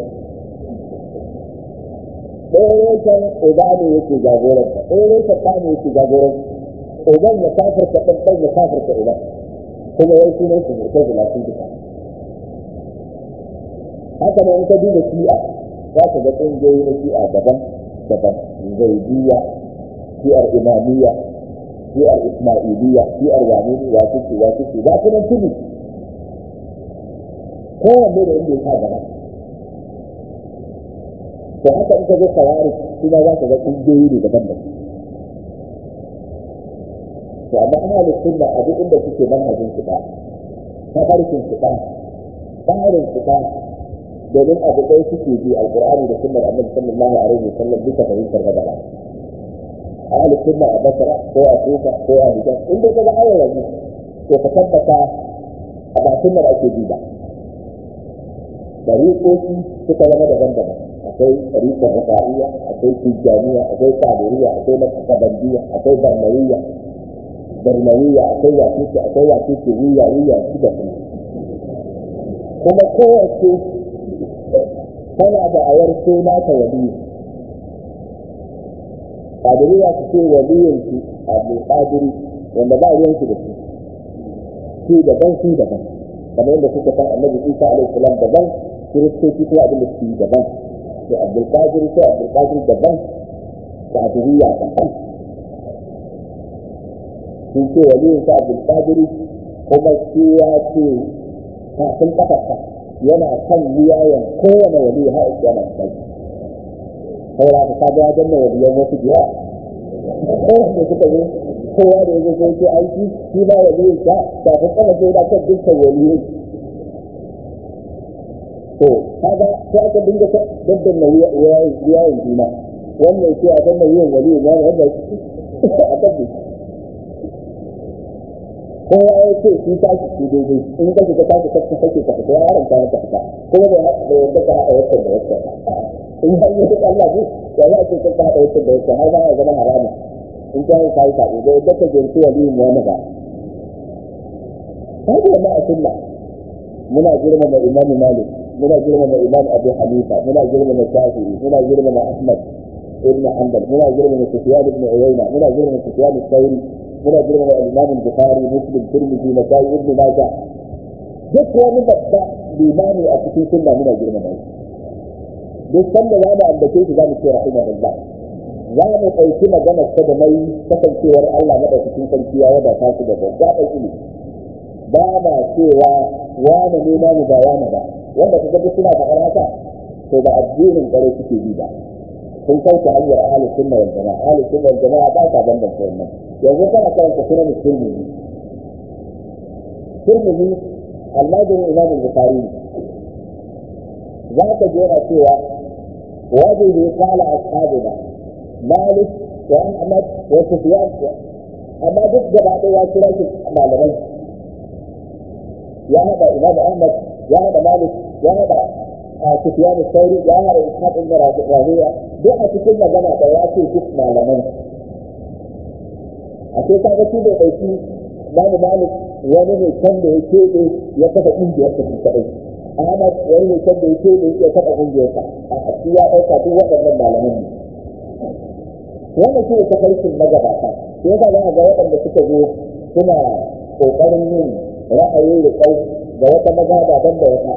ɗaya reshen uba ne yake jagoranta ɗaya reshen ɗa ne yake jagoranta uban ya kafirta ɗan ɗan ya kafirta uban kuma yau sunan su mu'tazila sun duka haka ne in ka duba shi'a za ka ga ƙungiyoyi na shi'a daban daban zaidiya shi'ar imamiyya shi'ar ismailiyya shi'ar yamini wasu ce wasu ce za su nan tudu kowanne da inda ya sa gaba to haka in ka zo kawari kuma za ka ga ƙungiyoyi ne daban daban to amma ana da sunna a duk inda suke manhajin su ba tafarkin su ba tsarin su ba domin abu ɗaya suke bi alƙur'ani da sunnar annabi sallallahu alaihi wasallam duka fahimtar magana ahli sunna a basra ko a kufa ko a hijaz in dai kaga ayar yanzu to ka tabbata a ba sunnar ake bi ba dariƙoƙi suka zama daban-daban akwai tarikar rafa'iyya akwai tijjaniya akwai kadiriya akwai nakasabandiyya akwai barnawiyya barnawiyya akwai wasiki akwai wasiki wiya wiya su da kuma kuma kowace tana da ayar suna ta wali kadiriya su ce waliyin su abu kadiri wanda ba ruwan su da su su daban su daban kamar yadda suka san annabi isa alaihi salam daban kiristoci ko abin da su yi daban sai abdul qadir sai abdul qadir daban kadiriya daban sun ce waliyin sa abdul qadir kuma shi ya ce kafin kafarsa yana kan wuyayen kowane wali har yana kai saboda ka kaga ya danna waliyan wasu biya kowanne suka zo kowa da yanzu sai ce aiki shi ba waliyin sa kafin kafa sai da kan dukkan waliyai to kaga sai aka dinga daddan na wuyayen juna wannan sai a danna wuyan waliyin ya wanda a tabbata kowa ya ce shi ta shi daidai in ka shiga ta shiga ta kake ka fita ya haramta maka fita kuma bai haɗa da yadda ka haɗa wancan da wancan in har yi duk Allah ne ya za a ce ka haɗa wancan da wancan har za a zama haramun in ka yi kayi kaɗe da yadda ka jirki wa liyin wani ba ta yi wannan a sunna muna girmama imam malik muna girmama imam abu hanifa muna girmama shafi'i muna girmama ahmad ibn hanbal muna girmama sufyan ibn uyayna muna girmama sufyan al-thawri muna girmama al-imam al-bukhari muslim tirmidhi nasai ibn majah duk wani babba limami a cikin sunna muna girmama shi duk sanda za mu ambace shi za mu ce rahimahullah za mu ɗauki maganar ta da mai kasancewar Allah madaukakin sarki ya wadata su da gaggaɓar ilimi ba ma cewa wane ne namu ba wane ba wanda ka duk suna faɗar haka to ba addinin ƙwarai suke bi ba sun kauce hanyar ahalin sunna wal jama'a ahalin sunna wal jama'a ba ta bambanta wannan yanzu kana karanta sunan tirmidhi tirmidhi almajirin imam al-bukhari za ka jera cewa وبه قال أصحابنا مالك وأحمد وسفيان أما ضد بعد واشرات معلمين يا هذا إمام أحمد يا هذا مالك يا هذا سفيان الثوري يا هذا إسحاق بن راهوية duk a cikin magana da ya ce duk malamai a ce ka ga shi bai ɗauki babu malik wani ne can da ya keɓe ya kafa ƙungiyar ta shi kaɗai Ahmad wani ne can da ya keɓe ya kafa ƙungiyarsa a shi ya ɗauka duk waɗannan malaman ne wannan shi ne tafarkin magabata sai yasa za a ga waɗanda suka zo suna ƙoƙarin yin ra'ayin riƙau da wata maza daban da wata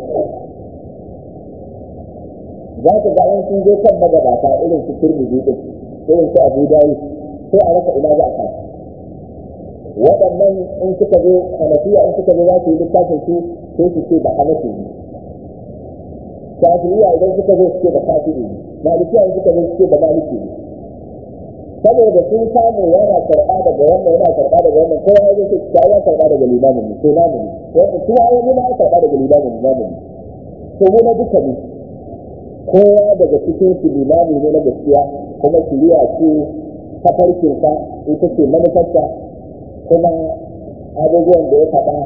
za ka ga an sun zo kan magabata irin su turmiji din irin su abu dayi sai a rasa ina za a kai waɗannan in suka zo hanafiya in suka zo za su yi littafin su sai su ce da hanafi ne shafi'iyya idan suka zo su ce da shafi'i ne malikiya in suka zo su ce da maliki ne saboda sun samu yana karɓa daga wannan yana karɓa daga wannan kowa ya zai ce ya karɓa daga limamin ne ko namu ne wanda kuma ya nuna ya karɓa daga limamin ne namu ne to mu na duka ne kowa daga cikin su limami ne na gaskiya kuma shiriya ce tafarkinsa ita ce manufarsa kuma abubuwan da ya faɗa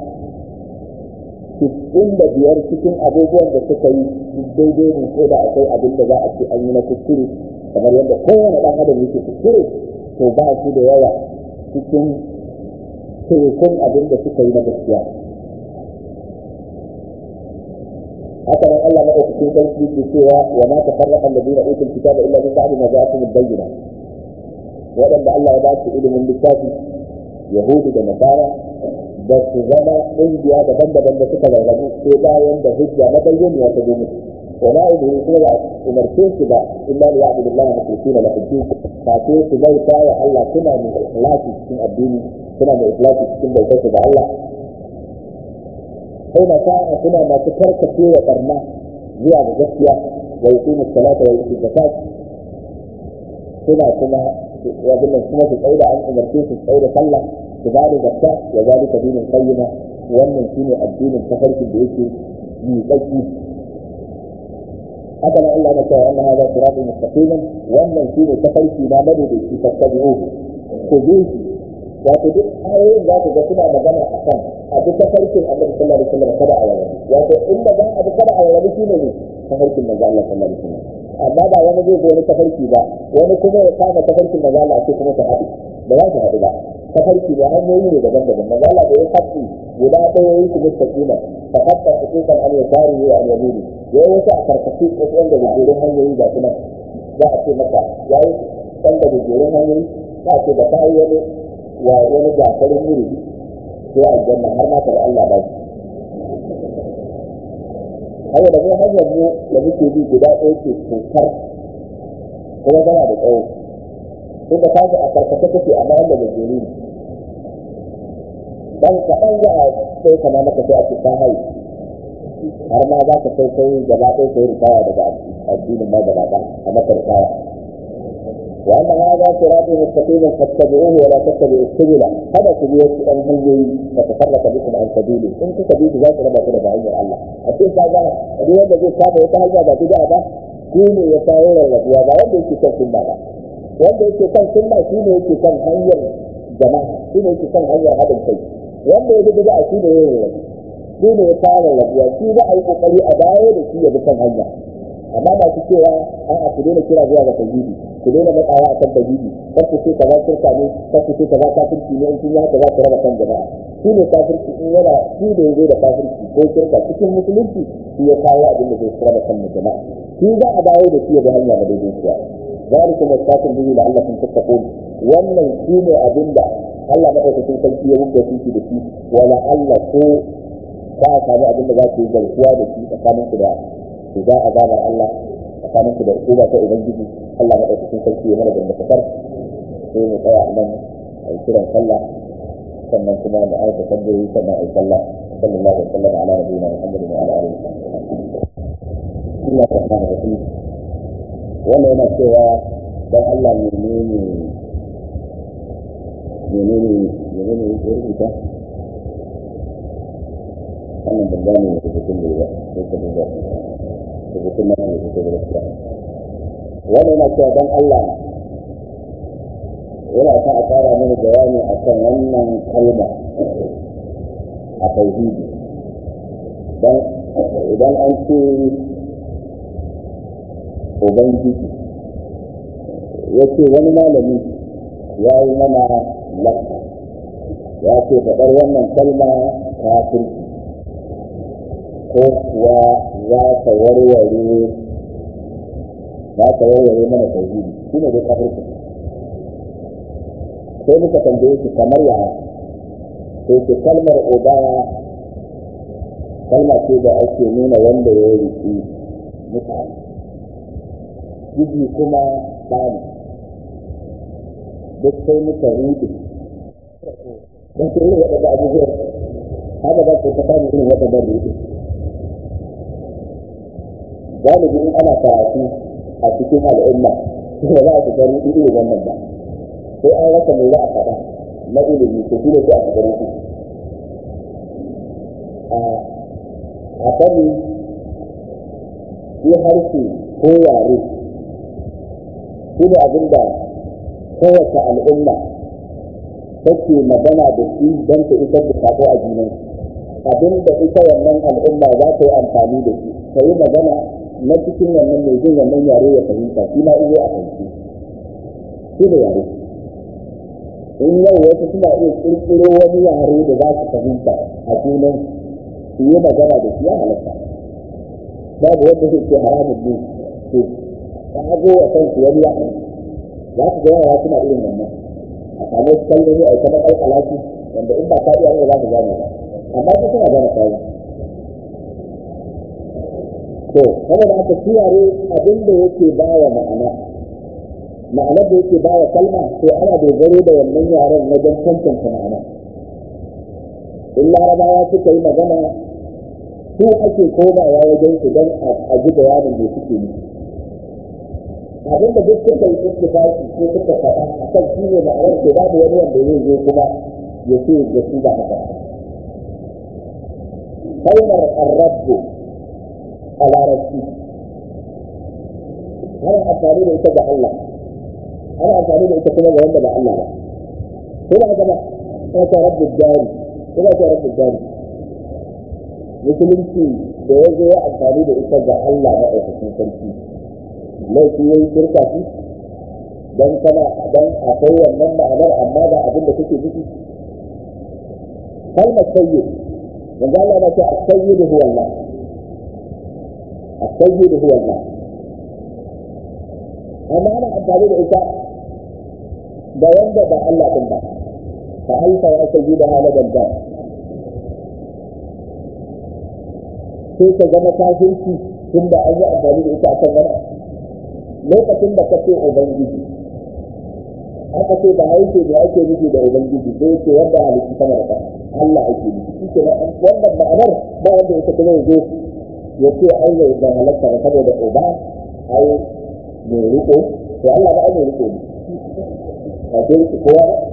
cikin da biyar cikin abubuwan da suka yi daidai ne ko da akwai abin da za a ce an yi na kuskure kamar yadda kowane ɗan adam yake kuskure to ba su da yawa cikin tekun abin da suka yi na gaskiya haka nan Allah madaukakin sarki ke cewa wa ma tafarraqa alladhina utul kitaba illa min ba'di ma ja'atuhum al-bayyinah waɗanda Allah ya ba su ilimin littafi yahudu da nasara da su zama ƙungiya daban-daban da suka rarrabu sai bayan da hujja na bayyana ya ta musu wa la ubihi kuma ba umarce su ba illa li ya'budu Allah mukhlisina lahu din fa sai su bauta wa Allah suna mai ikhlasi cikin addini suna mai ikhlasi cikin bautar su ga Allah sai na sa'a suna masu karkace wa barna zuwa ga gaskiya wa yuqimu salata wa yuqimu zakat suna kuma wabin nan kuma su tsaye da an umarce su tsaye da sallah su ba da zakka ya zalika dinin qayyima wannan shine addinin tafarkin da yake yi tsaki haka nan Allah na cewa anna hadha siratun mustaqiman wannan shine tafarki na madaidaici fattabi'uhu ku bi shi wato duk ayoyin za ku ga suna magana akan a duk tafarkin Annabi sallallahu alaihi wasallam kada a yawa wato inda za a bi kada a yawa shine ne tafarkin manzo Allah sallallahu alaihi wasallam amma ba wani zai zo wani tafarki ba wani kuma ya kama tafarkin maza Allah sai kuma ta haɗu ba za su haɗu ba tafarki da hanyoyi ne daban-daban maza Allah da ya faɗi guda ɗaya yi su mustaqima fa hatta hukukan an yasari wa an yamini yayi wasu a karkashi wasu wanda da jerin hanyoyi ga kuma za a ce maka yayi wanda da jerin hanyoyi za a ce da kai wani wa wani gafarin wuri sai aljanna har ma ta da Allah ba shi haka da mu hanyar mu da muke bi guda ɗaya ce tokar kuma tana da tsawo inda ta a karkata take amma wanda da jeri ne dan kaɗan za a sai kama maka sai a ce ta haihu har ma za ka sai kai gaba ɗaya sai rikawa daga addinin ma gaba ɗaya a maka rikawa وأن هذا صراط مستقيم فاتبعوه ولا تتبعوا السبل هذا سبيل أن هنجي فتفرق بكم عن سبيله إن سبيل ذات ربا كده بعين الله أكيد هذا اليوم الذي كان يتهجى بعد كده shine ya kawo rarrabuwa ba wanda yake kan sunna ba wanda yake kan sunna shine yake kan hanyar jama'a shine yake kan hanyar haɗin kai wanda ya bi a shine ya rarrabu shine ya kawo rarrabuwa shi za a yi kokari a dawo da shi ya bi kan hanya amma ba su cewa a'a ku daina kira zuwa ga tauhidi ku daina matsawa a kan tauhidi kar ku ce kaza shirka ne kar ku ce kaza kafirci ne in kun yi haka za ku raba kan jama'a shi ne kafirci in yana shi da ya zo da kafirci ko shirka cikin musulunci shi ya kawo abin da zai raba kan jama'a shi za a dawo da shi ya bi hanya da daidai kuwa ذلكم وصاكم به لعلكم تتقون wannan shi ne abin da Allah madaukakin sarki ya wuce shi da shi wala Allah ko ka samu abin da za ku yi garkuwa da shi tsakanin ku da shiga azabar Allah tsakanin ku da hukuma ta ubangiji Allah madaukakin sarki ya mana da kasar sai mu tsaya nan a yi kiran sallah sannan kuma mu aika tambayoyi sannan a yi sallah sallallahu alaihi wa sallam ala nabiyina Muhammad wa ala alihi wa sahbihi Allah rahmanu rahim wannan yana cewa dan Allah menene menene menene ya rubuta wannan ban gane rubutun da ya sai ka duba rubutun nan ne da gaskiya wannan yana cewa dan Allah yana sa a tsara mini bayani akan wannan kalma a tauhidi dan idan an ce ubangiji ya ce wani malami ya yi mana lafa ya ce faɗar wannan kalma kafirci ko kuwa za ta warware za ta warware mana tauhidi shi ne dai kafirci sai muka tambaye shi kamar yaya sai ce kalmar obaya kalma ce da ake nuna wanda ya riƙi mutane jiji kuma ɗani duk sai muka ruɗe don su irin waɗanda abubuwan haka za ku ta samu irin waɗanda ruɗe galibi in ana karatu a cikin al'umma ba za a shiga ruɗe irin wannan ba sai an rasa mai za a faɗa na ilimi ko shi ne sai a shiga ruɗe a sani shi harshe ko yare shi ne abin da kowace al'umma take magana da shi don ta isar da sako a junan abin da ita wannan al'umma za ta yi amfani da shi ta yi magana na cikin wannan mai jin wannan yare ya fahimta shi ma iya a fahimci shi da yare in yau wasu suna iya kirkiro wani yare da za su fahimta a junan su yi magana da shi ya halatta babu wanda zai ce haramun ne to ta zo wa kansu wani yare za su ga yara suna irin wannan a samu kalmomi a kamar ai alaki wanda in ba ka iya ne za ka gane ba amma su suna gane kayan to kuma da aka kiyaye abin da yake ba wa ma'ana ma'anar da yake ba wa kalma to ana dogaro da wannan yaren wajen tantance ma'ana in larabawa suka yi magana su ake komawa wajen su don a ji bayanin da suke nufi abin da duk suka yi ittifaqi ko suka faɗa a kan shi ne ma'anar ke babu wani wanda zai zo kuma ya ce da shi ba haka kalmar arrabu a larabci ana amfani da ita ga Allah ana amfani da ita kuma ga wanda ba Allah ba ko ba gaba ta ta rabbu dari ko ba ta rabbu dari musulunci da ya zo ya amfani da ita ga Allah na ɗaukakin sarki laifi yayi shirka shi dan kana dan akwai wannan ma'anar amma ba abin da kake nufi kalmar sayyid manzo Allah ya ce as-sayyid huwa Allah as-sayyid huwa Allah amma ana amfani da ita da wanda ba Allah din ba fa alfa ya sayyida haladan da sai ka zama kafirci tunda an yi amfani da ita a kan wani lokacin da ka ce ubangiji aka ce da haike da ake nufi da ubangiji sai ce wanda halittu sama da ƙasa Allah ake nufi shi ke wannan ma'anar ba wanda ya kuma zo ya ce ai yau da halatta ba saboda uba ai mai riko to Allah ba ai mai riko ne a ce riko kowa ba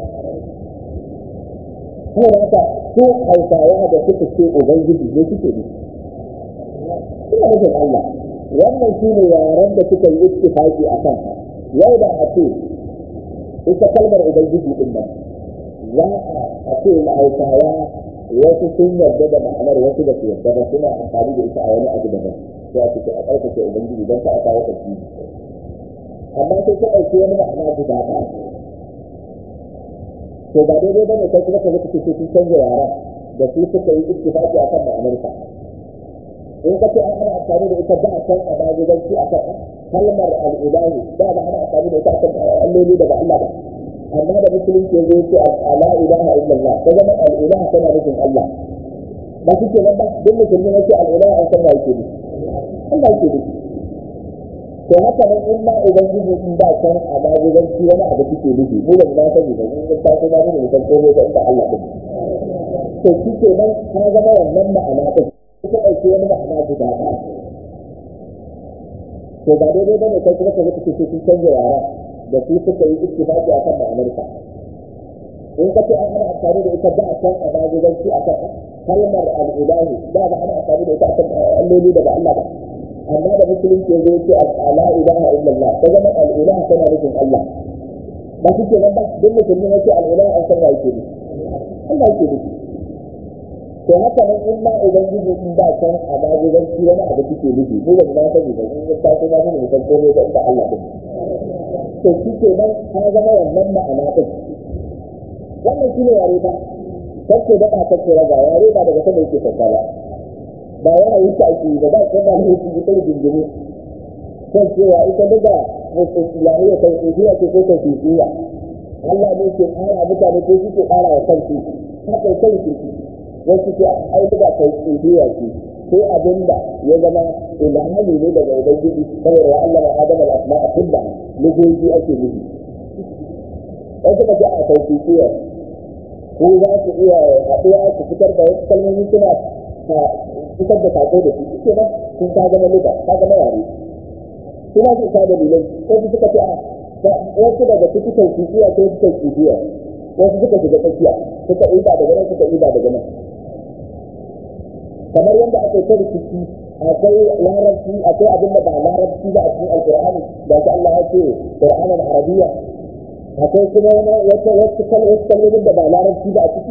kuma haka su hausawa da suka ce ubangiji ne suke nufi suna nufin Allah wannan shi ne yaren da suka yi ittifaqi a kan yau da a ce ita kalmar ubangiji din nan za a ce na hausawa wasu sun yarda da ma'anar wasu da su yarda ba suna amfani da ita a wani abu daban sai a ce a ƙarfafa ubangiji don ka a kawo ƙarfi amma sai ka ɗauki wani ma'ana guda ɗaya to ba daidai ba ne kai kuma ka zaka ce sun canza yaren da su suka yi ittifaqi a kan ma'anarsa in ka ce an ana amfani da ita ba a san a magudanci a kan kalmar al'ilahi da ba ana amfani da ita a kan alloli da ba Allah ba amma da musulunci ya zo ce ala ilaha illallah ta zama al'ilaha tana nufin Allah ba su ke nan ba duk musulmi ya ce al'ilaha an san ba yake ne Allah yake ne to haka nan in ma ubangiji in ba san a magudanci wani abu suke nufi ko ba na sani ba in ta ko ba ne san komai ba inda Allah din to shi ke nan ka zama wannan ma'ana din suka ɗauki wani ma'ana guda ɗaya to ba daidai ba ne kai kuma ka zaka ce sun canza yara da su suka yi ittifaqi akan ma'anarsa in ka ce an ana amfani da ita ba a san a magudanci a kan kalmar al'ilahi ba ba ana amfani da ita a kan alloli da ba Allah ba amma da musulunci ya zo ce ala ilaha illallah ta zama al'ilaha tana nufin Allah ba su ke nan ba duk musulmi ya ce al'ilaha an san wa yake ne Allah yake nufi to haka nan in ma ubangiji in ba san a magudanci wani abu suke nufi ko ba na sani ba in ta ko ba ne san komai ba inda Allah din to shi ke nan ka zama wannan ma'ana din wannan shine yare ba kake da ba kake raga yare ba daga sama yake sauka ba ba ya yi ta ake ba ba ko ba ne yake yi kai dindimu kan cewa ita daga islamiyya kan tsiya ce ko kan tsiya Allah ne ke ƙara mutane ko shi ke ƙara wa kansu haka kai shi wasu ke ai da kai tsiya ce sai abin da ya zama ilhami ne daga ubangiji saboda ya Allah ma adama al-asma'a kullaha lugoji ake nufi wasu ka ce a kai tsiya ko za su iya haɗuwa su fitar da wasu kalmomi suna fitar da sako da su suke nan sun ta zama luga ta zama yare suna su isa dalilai wasu suka ce a wasu daga ciki kai tsiya ko su kai tsiya wasu suka shiga tsakiya suka iba daga nan suka iba daga nan kamar yadda aka ta rikici akwai larabci akwai abin da ba larabci ba a cikin alkur'ani da shi Allah ya ce qur'anan arabiyya akwai kuma wata wasu kalmomin da ba larabci ba a ciki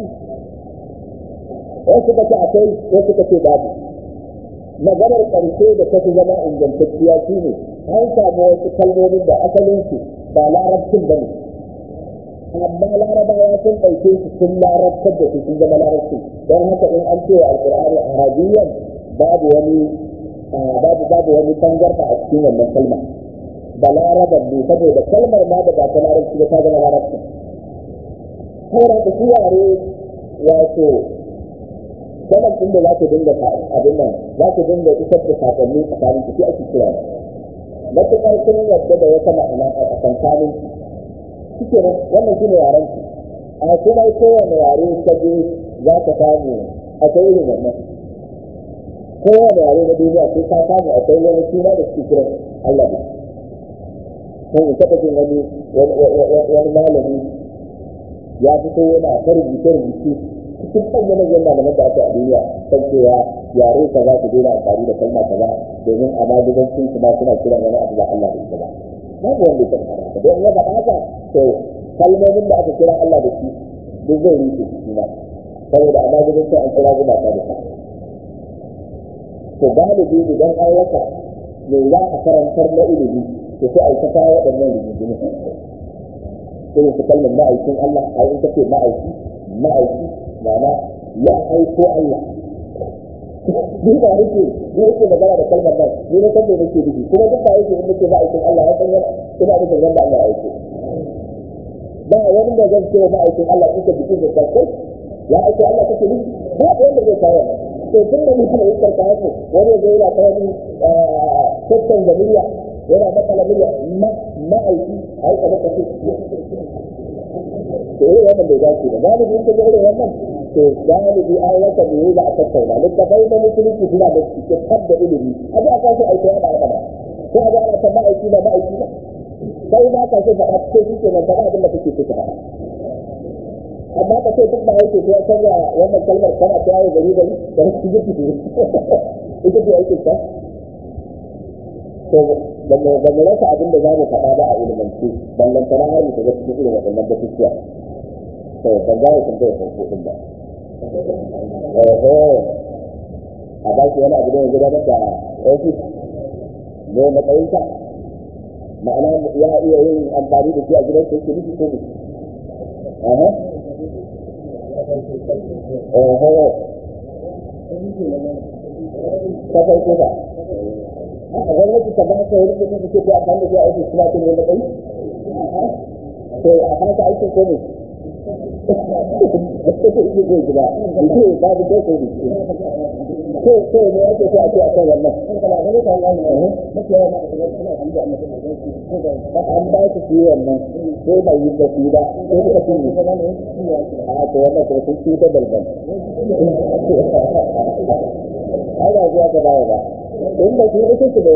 wasu kace akwai wasu kace babu maganar ƙarshe da ta fi zama ingantacciya shi ne an samu wasu kalmomin da asalin su ba larabcin ba ne amma larabawa sun ɗauke su sun larabtar da su sun zama larabci don haka in an cewa alƙur'ani arabiyyan babu wani babu babu wani tangarfa a cikin wannan kalma da larabar ne saboda kalmar ma da ba ta larabci ba ta zama larabci saboda da su yare wato sanar din da za ku dinga abin nan za ku dinga isar da sakonni tsakanin ku ake kira matuƙar kun yadda da wata ma'ana a tsakankanin suke nan wannan shi ne yaren ku a kuma kowane yare ka je za ka samu akwai irin wannan kowane yare na duniya sai ka samu akwai wani suna da suke kiran Allah ne ko in taɓa jin wani wani malami ya fito yana ta rubuce rubuce cikin manyan manyan malaman da aka a duniya kan cewa yare ka za su daina amfani da kalma kaza domin a magudancin su ma suna kiran wani abu ba Allah da ita ba babu wanda ya taɓa haka don ya faɗa haka to kalmomin da aka kira Allah da shi duk zai rufe shi ma saboda a magudancin an kira gumaka da shi to galibi idan an rasa me za a karantar na ilimi to sai a yi ta kawo waɗannan rigingimu irin su kalmar ma'aikin Allah a yi ta ce ma'aiki ma'aiki ma'ana ya aiko Allah ni ba yake ni yake magana da kalmar nan ni na san me nake nufi kuma duk ba yake in nake ma'aikin Allah ya san yana ina nufin wanda Allah ya aiko ba wani da zan ce ma'aikin Allah kuka biki da kai ya aiko Allah kake nufi ba wanda zai kawo to tun da mutum ya karka haka wani zai yana kawo ni tattan jami'a yana matsala miliya ma'aiki a yi kamar kasu to irin wannan bai dace ba galibi in ka ga irin wannan to galibi an wata da yi za a tattauna littafai na musulunci suna da cike tabda ilimi a ji a kasu aiki ya ba ba ko a ga ana ta ma'aiki ba ma'aiki ba sai ba ka so faɗa ko shi ke nan faɗa abin da kake so ka faɗa amma ka ce duk ba yake ko ya canza wannan kalmar kana ta yawo gari gari da wasu jiki ne ita ce aikin ta to ba mu rasa abin da za mu faɗa ba a ilimance ballan tana har mu shiga cikin irin waɗannan batutuwa to ban za mu tambaya farko din ba oho a ba shi wani abu da ya gudanar da ofis ne matsayinka ma'ana ya iya yin amfani da shi a gidan sai nufi ko ne aha oho ta farko ba a gwamnati ta ba ka wani kuɗi da ke ko amfani da shi a ofis kuma ke ne matsayi to a fata aikin ko ne babu dai ko ne ko ko ne ake so a ce a kan wannan an ba su su yi wannan ko ba yi da su ba ko suka fi yi a to wannan ko sun ci ta balbal ai ba zuwa ka dawo ba in ba su yi ita su da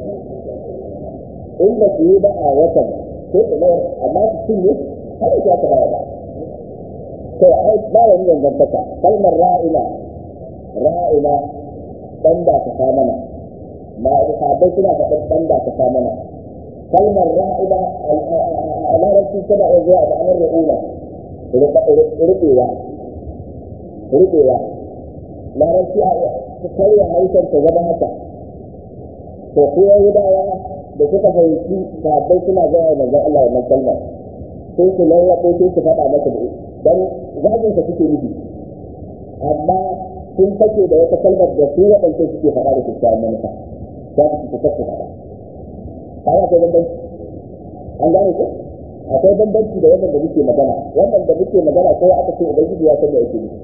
in ba su yi ba a watan ko su mayar amma su cinye har zuwa ka dawo ba to ai ba wani dangantaka kalmar ra'ina ra'ina dan da ta sa mana ma sahabbai suna faɗin dan da ta sa mana kalmar ra'ina a larabci tana iya zuwa da anar ra'ina rubewa rubewa larabci a karya hausar ta zama haka to ko yahudawa da suka fahimci sahabbai suna zuwa manzon Allah wannan kalmar sai su lallaɓo sai su faɗa masa da dan zagin sa suke nufi amma sun fake da wata kalmar da su waɗanda suke faɗa da kyakkyawan manufa za su fita su faɗa kaga akwai bambanci an gane ko akwai bambanci da wannan da muke magana wannan da muke magana ko aka ce ubangiji ya san da yake nufi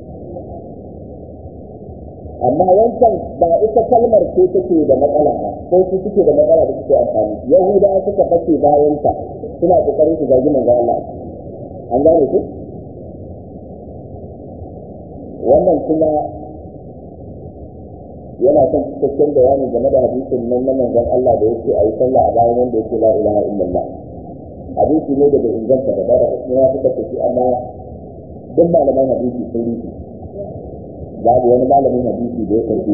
amma wancan ba ita kalmar ce take da matsala ba ko su suke da matsala da suke amfani yahudawa suka fake bayan ta suna kokarin su zagi manzo Allah an gane ku wannan kuma yana son cikakken bayani game da hadisin nan na manzon Allah da yake a yi sallah a bayan wanda yake la ilaha illallah hadisi ne da bai inganta da bada ya fitar da shi amma duk malaman hadisi sun rufe babu wani malamin hadisi da ya karbi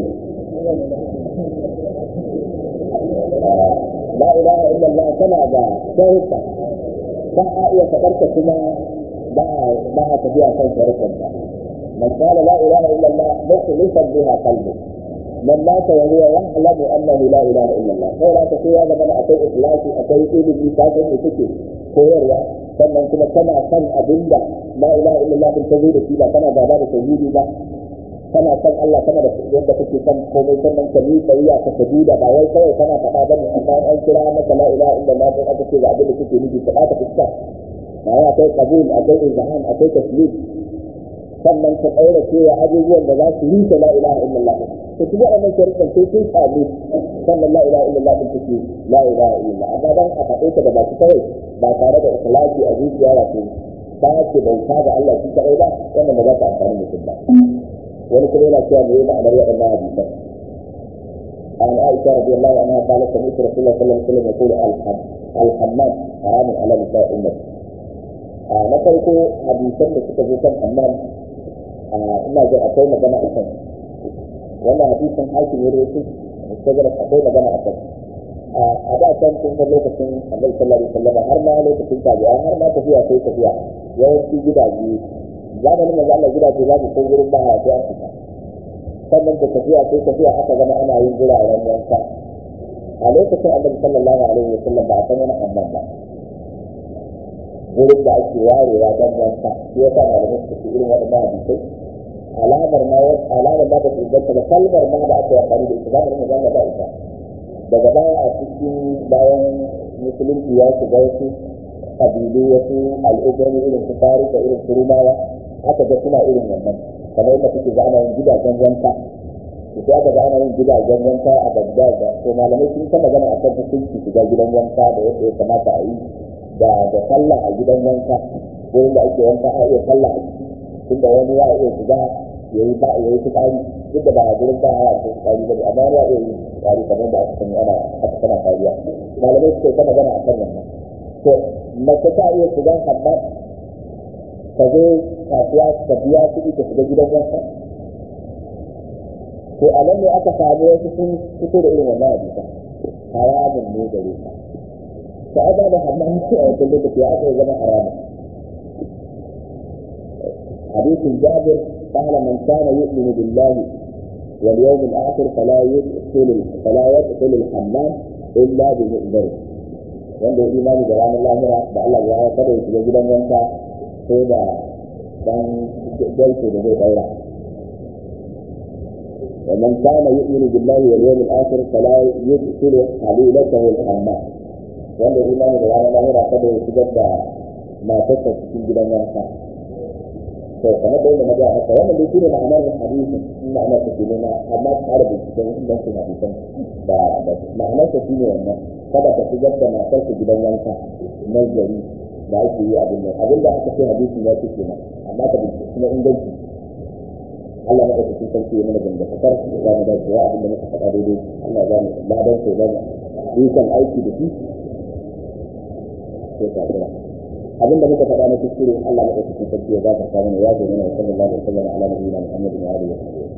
la ilaha illallah tana da sharuɗa ba a iya faɗarta kuma ba a tafiya kan sharuɗanta من قال لا اله الا الله مخلصا بها قلبه من مات وهو يعلم انه لا اله الا الله sai da kace ya zama akwai ikhlasi akwai ilimi ka san me kake koyarwa sannan kuma kana san abinda la ilaha illallah din ta zo da shi ba kana gaba da tauhidi ba kana san Allah kana da yadda kake san komai sannan ka yi tsariya ka sajuda ba wai kawai kana faɗa ba ne amma an kira maka la ilaha illallah din aka ce ga abin da kake nufi ka ta fuska ba akwai qabul akwai izhan akwai taslim sannan ka ɗaura cewa abubuwan da za su yi ta la ilaha illallah to kuma wannan sharuɗan sai sun samu sannan la ilaha illallah din take la ilaha illallah amma dan a faɗe ta da baki kawai ba tare da ikhlasi a zuciya wato ta ce bauta ga Allah shi kadai ba wannan ba za ta amfani mutum ba wani kuma yana cewa me yana ma'anar waɗannan hadisan عن عائشة رضي الله عنها قالت سمعت رسول الله صلى الله عليه وسلم يقول الحمام حرام على نساء أمتي. na farko hadisan da suka zo kan hammam ina ga akwai magana a kan wannan hadisin hakim ya rawaito mustajar akwai magana a kan a da can tun da lokacin annabi sallallahu alaihi wasallam har ma lokacin tabi'a har ma tafiya sai tafiya yawanci gidaje zamanin manzo Allah gidaje za ku ko gurin ba ya sai an fita sannan da tafiya sai tafiya aka zama ana yin guraren yanka a lokacin annabi sallallahu alaihi wa sallam ba a san wani annan ba wurin da ake warewa don wanka shi ya sa malamai suka ce irin waɗannan hadisai alamar ma alamar ma ba su inganta da kalmar ma da aka yi amfani da ita zamanin mu zama ba ita daga baya a cikin bayan musulunci ya shiga wasu kabilu wasu al'ummar irin su farisa irin su rumawa aka ga suna irin wannan kamar yadda kuke ga ana yin gidajen wanka sai aka ga ana yin gidajen wanka a Baghdad to malamai sun ta magana a kan hukunci shiga gidan wanka da yadda ya kamata a yi da da sallah a gidan wanka wurin da ake wanka a iya sallah a ciki tunda wani ya iya shiga ya yi ba ya yi fitsari duk da ba a gurin ba a yi fitsari ba amma ya iya yi fitsari kamar da aka sani ana aka sana kariya malamai suka ta magana a kan wannan to mace ta iya shiga hammam ka zo kasuwa ka biya kuɗi ka shiga gidan wanka to a nan ne aka samu wasu sun fito da irin wannan hadisa haramun ne gare ka ta ada da hammam a wajen lokaci ya aka zama haramun حديث جابر قال من كان يؤمن بالله واليوم الاخر فلا يدخل فلا يدخل الحمام الا بمؤمن wanda ya imani da ranar lahira da Allah ya hawa kada ya shiga gidan wanka sai da dan gaito da zai daura ومن كان يؤمن بالله واليوم الاخر فلا يدخل حليلته الحمام wanda ya imani da ranar lahira kada ya shigar da matarsa cikin gidan wanka to kamar da yadda na ga maka wannan dai shine ma'anar hadisin ma'anar ta shine na amma tare da cikin ingancin hadisan da ma'anar ta shine wannan kada ka shigar da matar ka gidan wanka na gari da ake yi abin nan abin da aka ce hadisin ya ce kenan amma ka bincike na inganci Allah na ɗauki sarki ya mana dangantakar za mu dace wa abin da muka faɗa daidai Allah za mu ladan ko ba mu kan aiki da shi sai ka kira abin da muka faɗa na kuskure Allah na ɗauki sarki ya gafarta mana ya zo mana sallallahu alaihi wa sallam ala nabiyina Muhammadin wa alihi wa sahbihi